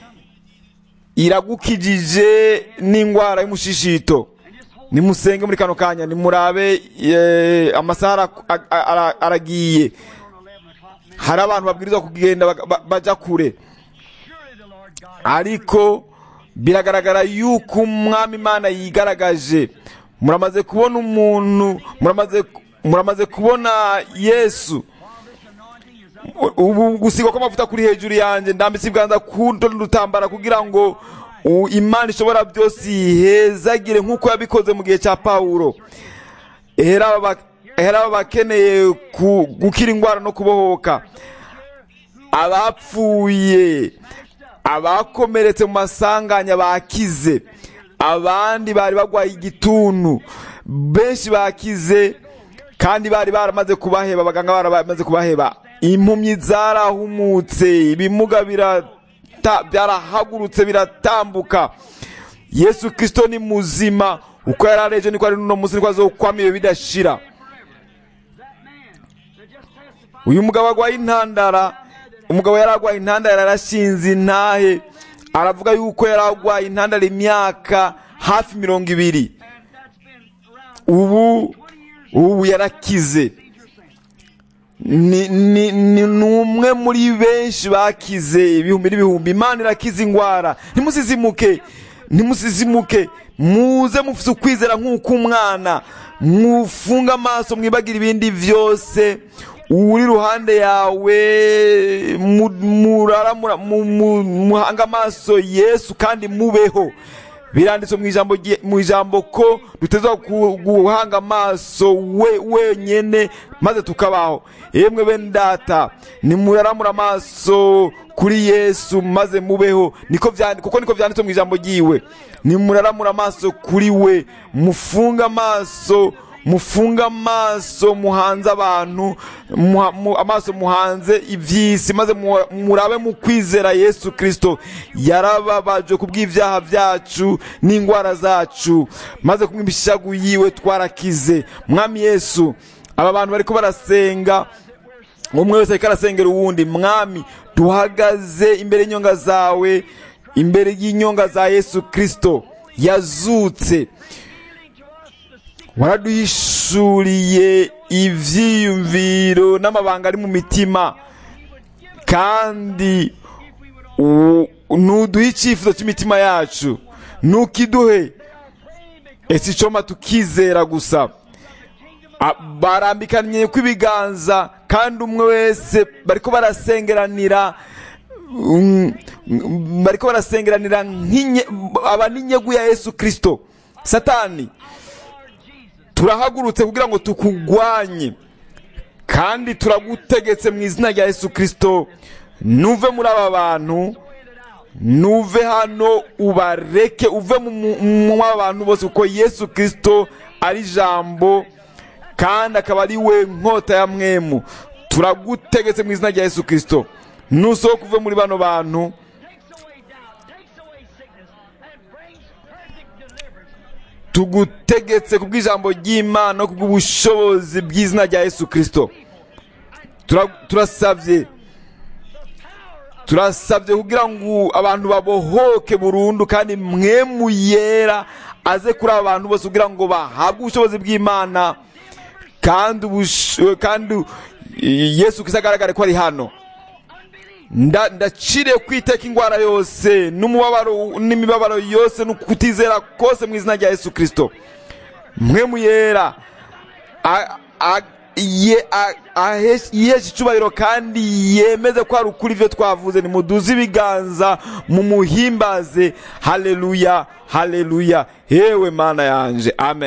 Speaker 1: iragukijije n'ingwara y'umushishito nimusenge muri kano kanya nimurabe eh, amasaha ara- a- ara- aragiye
Speaker 2: on 11 o'clock. Now,
Speaker 1: hari abantu babwirizwa kugenda baga- ba- baja kure
Speaker 2: surely the Lord God
Speaker 1: ariko biragaragara yuko umwami imana yigaragaje muramaze kubona umuntu muramaze muramaze kubona yesu ubu gusigwa kw'amavuta kuri hejuru yanjye ndambitse ibiganza ku n'udutambara kugira ngo u- imana ishobora byose yihezagire nk'uko yabikoze mu gihe cya pawulo ehera aba- ehera aba bakeneye ku- gukira indwara no kubohoka abapfuye abakomeretse mu masanganya bakize abandi bari bagwaye igituntu benshi bakize kandi bari baramaze kubaheba abaganga baramaze kubaheba impumyi zarahumutse ibimuga birata- byarahagurutse biratambuka yesu kirisito ni muzima uko yari ari ejo niko ari n'uno munsi niko azokwama iyo bidashira
Speaker 2: that man that just testified
Speaker 1: uyu mugabo agwaye intandara umugabo yari agwaye intandara yarashinze intahe aravuga yuko yari agwaye intandara imyaka hafi mirongo ibiri
Speaker 2: and that's been around
Speaker 1: ubu ubu yarakize ni ni ni ni umwe muri benshi bakize ibihumbi n'ibihumbi imana irakiza indwara ntimusizimuke ntimusizimuke muze mufite ukwizera nk'uko umwana mufunga amaso mwibagire ibindi byose uri iruhande yawe mu- murara mura- mu- mu- muhanga amaso yesu kandi mubeho biranditse mu ijambo rye- mu ijambo ko dutezwa ku- guhanga amaso we wenyene maze tukabaho yemwe bene data nimuraramura amaso kuri yesu maze mubeho niko vyandi- kuko niko vyanditse mu ijambo ryiwe nimuraramura amaso kuri we mufunga amaso mufunga amaso muhanze abantu muha- mu- amaso muhanze iby'isi maze mu- murabe mu kwizera yesu kirisito yarababajwe ku bw'ibyaha byacu n'indwara zacu maze kumwe imishagu yiwe twarakize mwami yesu aba bantu bariko barasenga umwe wese ariko arasengera uwundi mwami duhagaze imbere y'inyonga zawe imbere y'inyonga za yesu kirisito yazutse waraduhishuriye ivyiyumviro n'amabanga ari mu mitima kandi u- nuduhe icyifuzo cy'imitima yacu nukiduhe ese icoma tukizera gusa A- barambikanye kw'ibiganza kandi umwe wese bariko barasengeranira mm, mm, bariko barasengeranira nk'inye- aba n'inyegu ya yesu kirisito satani turahagurutse kugira ngo tukugwanye kandi turagutegetse mu izina rya yesu kirisito nuve muri aba bantu nuve hano ubareke uve mu mu- mu aba bantu bose kuko yesu kirisito ari ijambo kandi akaba ari we nkota ya mwemu turagutegetse mu izina rya yesu kirisito nusohoka uve muri bano bantu
Speaker 2: takes away doubt, takes away sickness, and brings perfect deliverance.
Speaker 1: tugutegetse ku bw'ijambo ry'imana no ku bw'ubushobozi bw'izina rya yesu kirisito Tura- turasabye turasabye kugira ngo abantu babohoke burundu kandi mwemu yera aze kuri aba bantu bose kugira ngo bahabwe ubushobozi bw'imana kandi ubush- kandi yesu kristo agaragare ko ari hano Nda- ndaciriye kwiteka indwara yose n'umubabaro n'imibabaro yose no kutizera kose mu izina rya yesu kristo mwemu yera a- a- ye- a- ahe- yiheshe icyubahiro kandi yemeze ko hari ukuri ibyo twavuze nimuduze ibiganza mumuhimbaze haleluya haleluya yewe mana yanje amen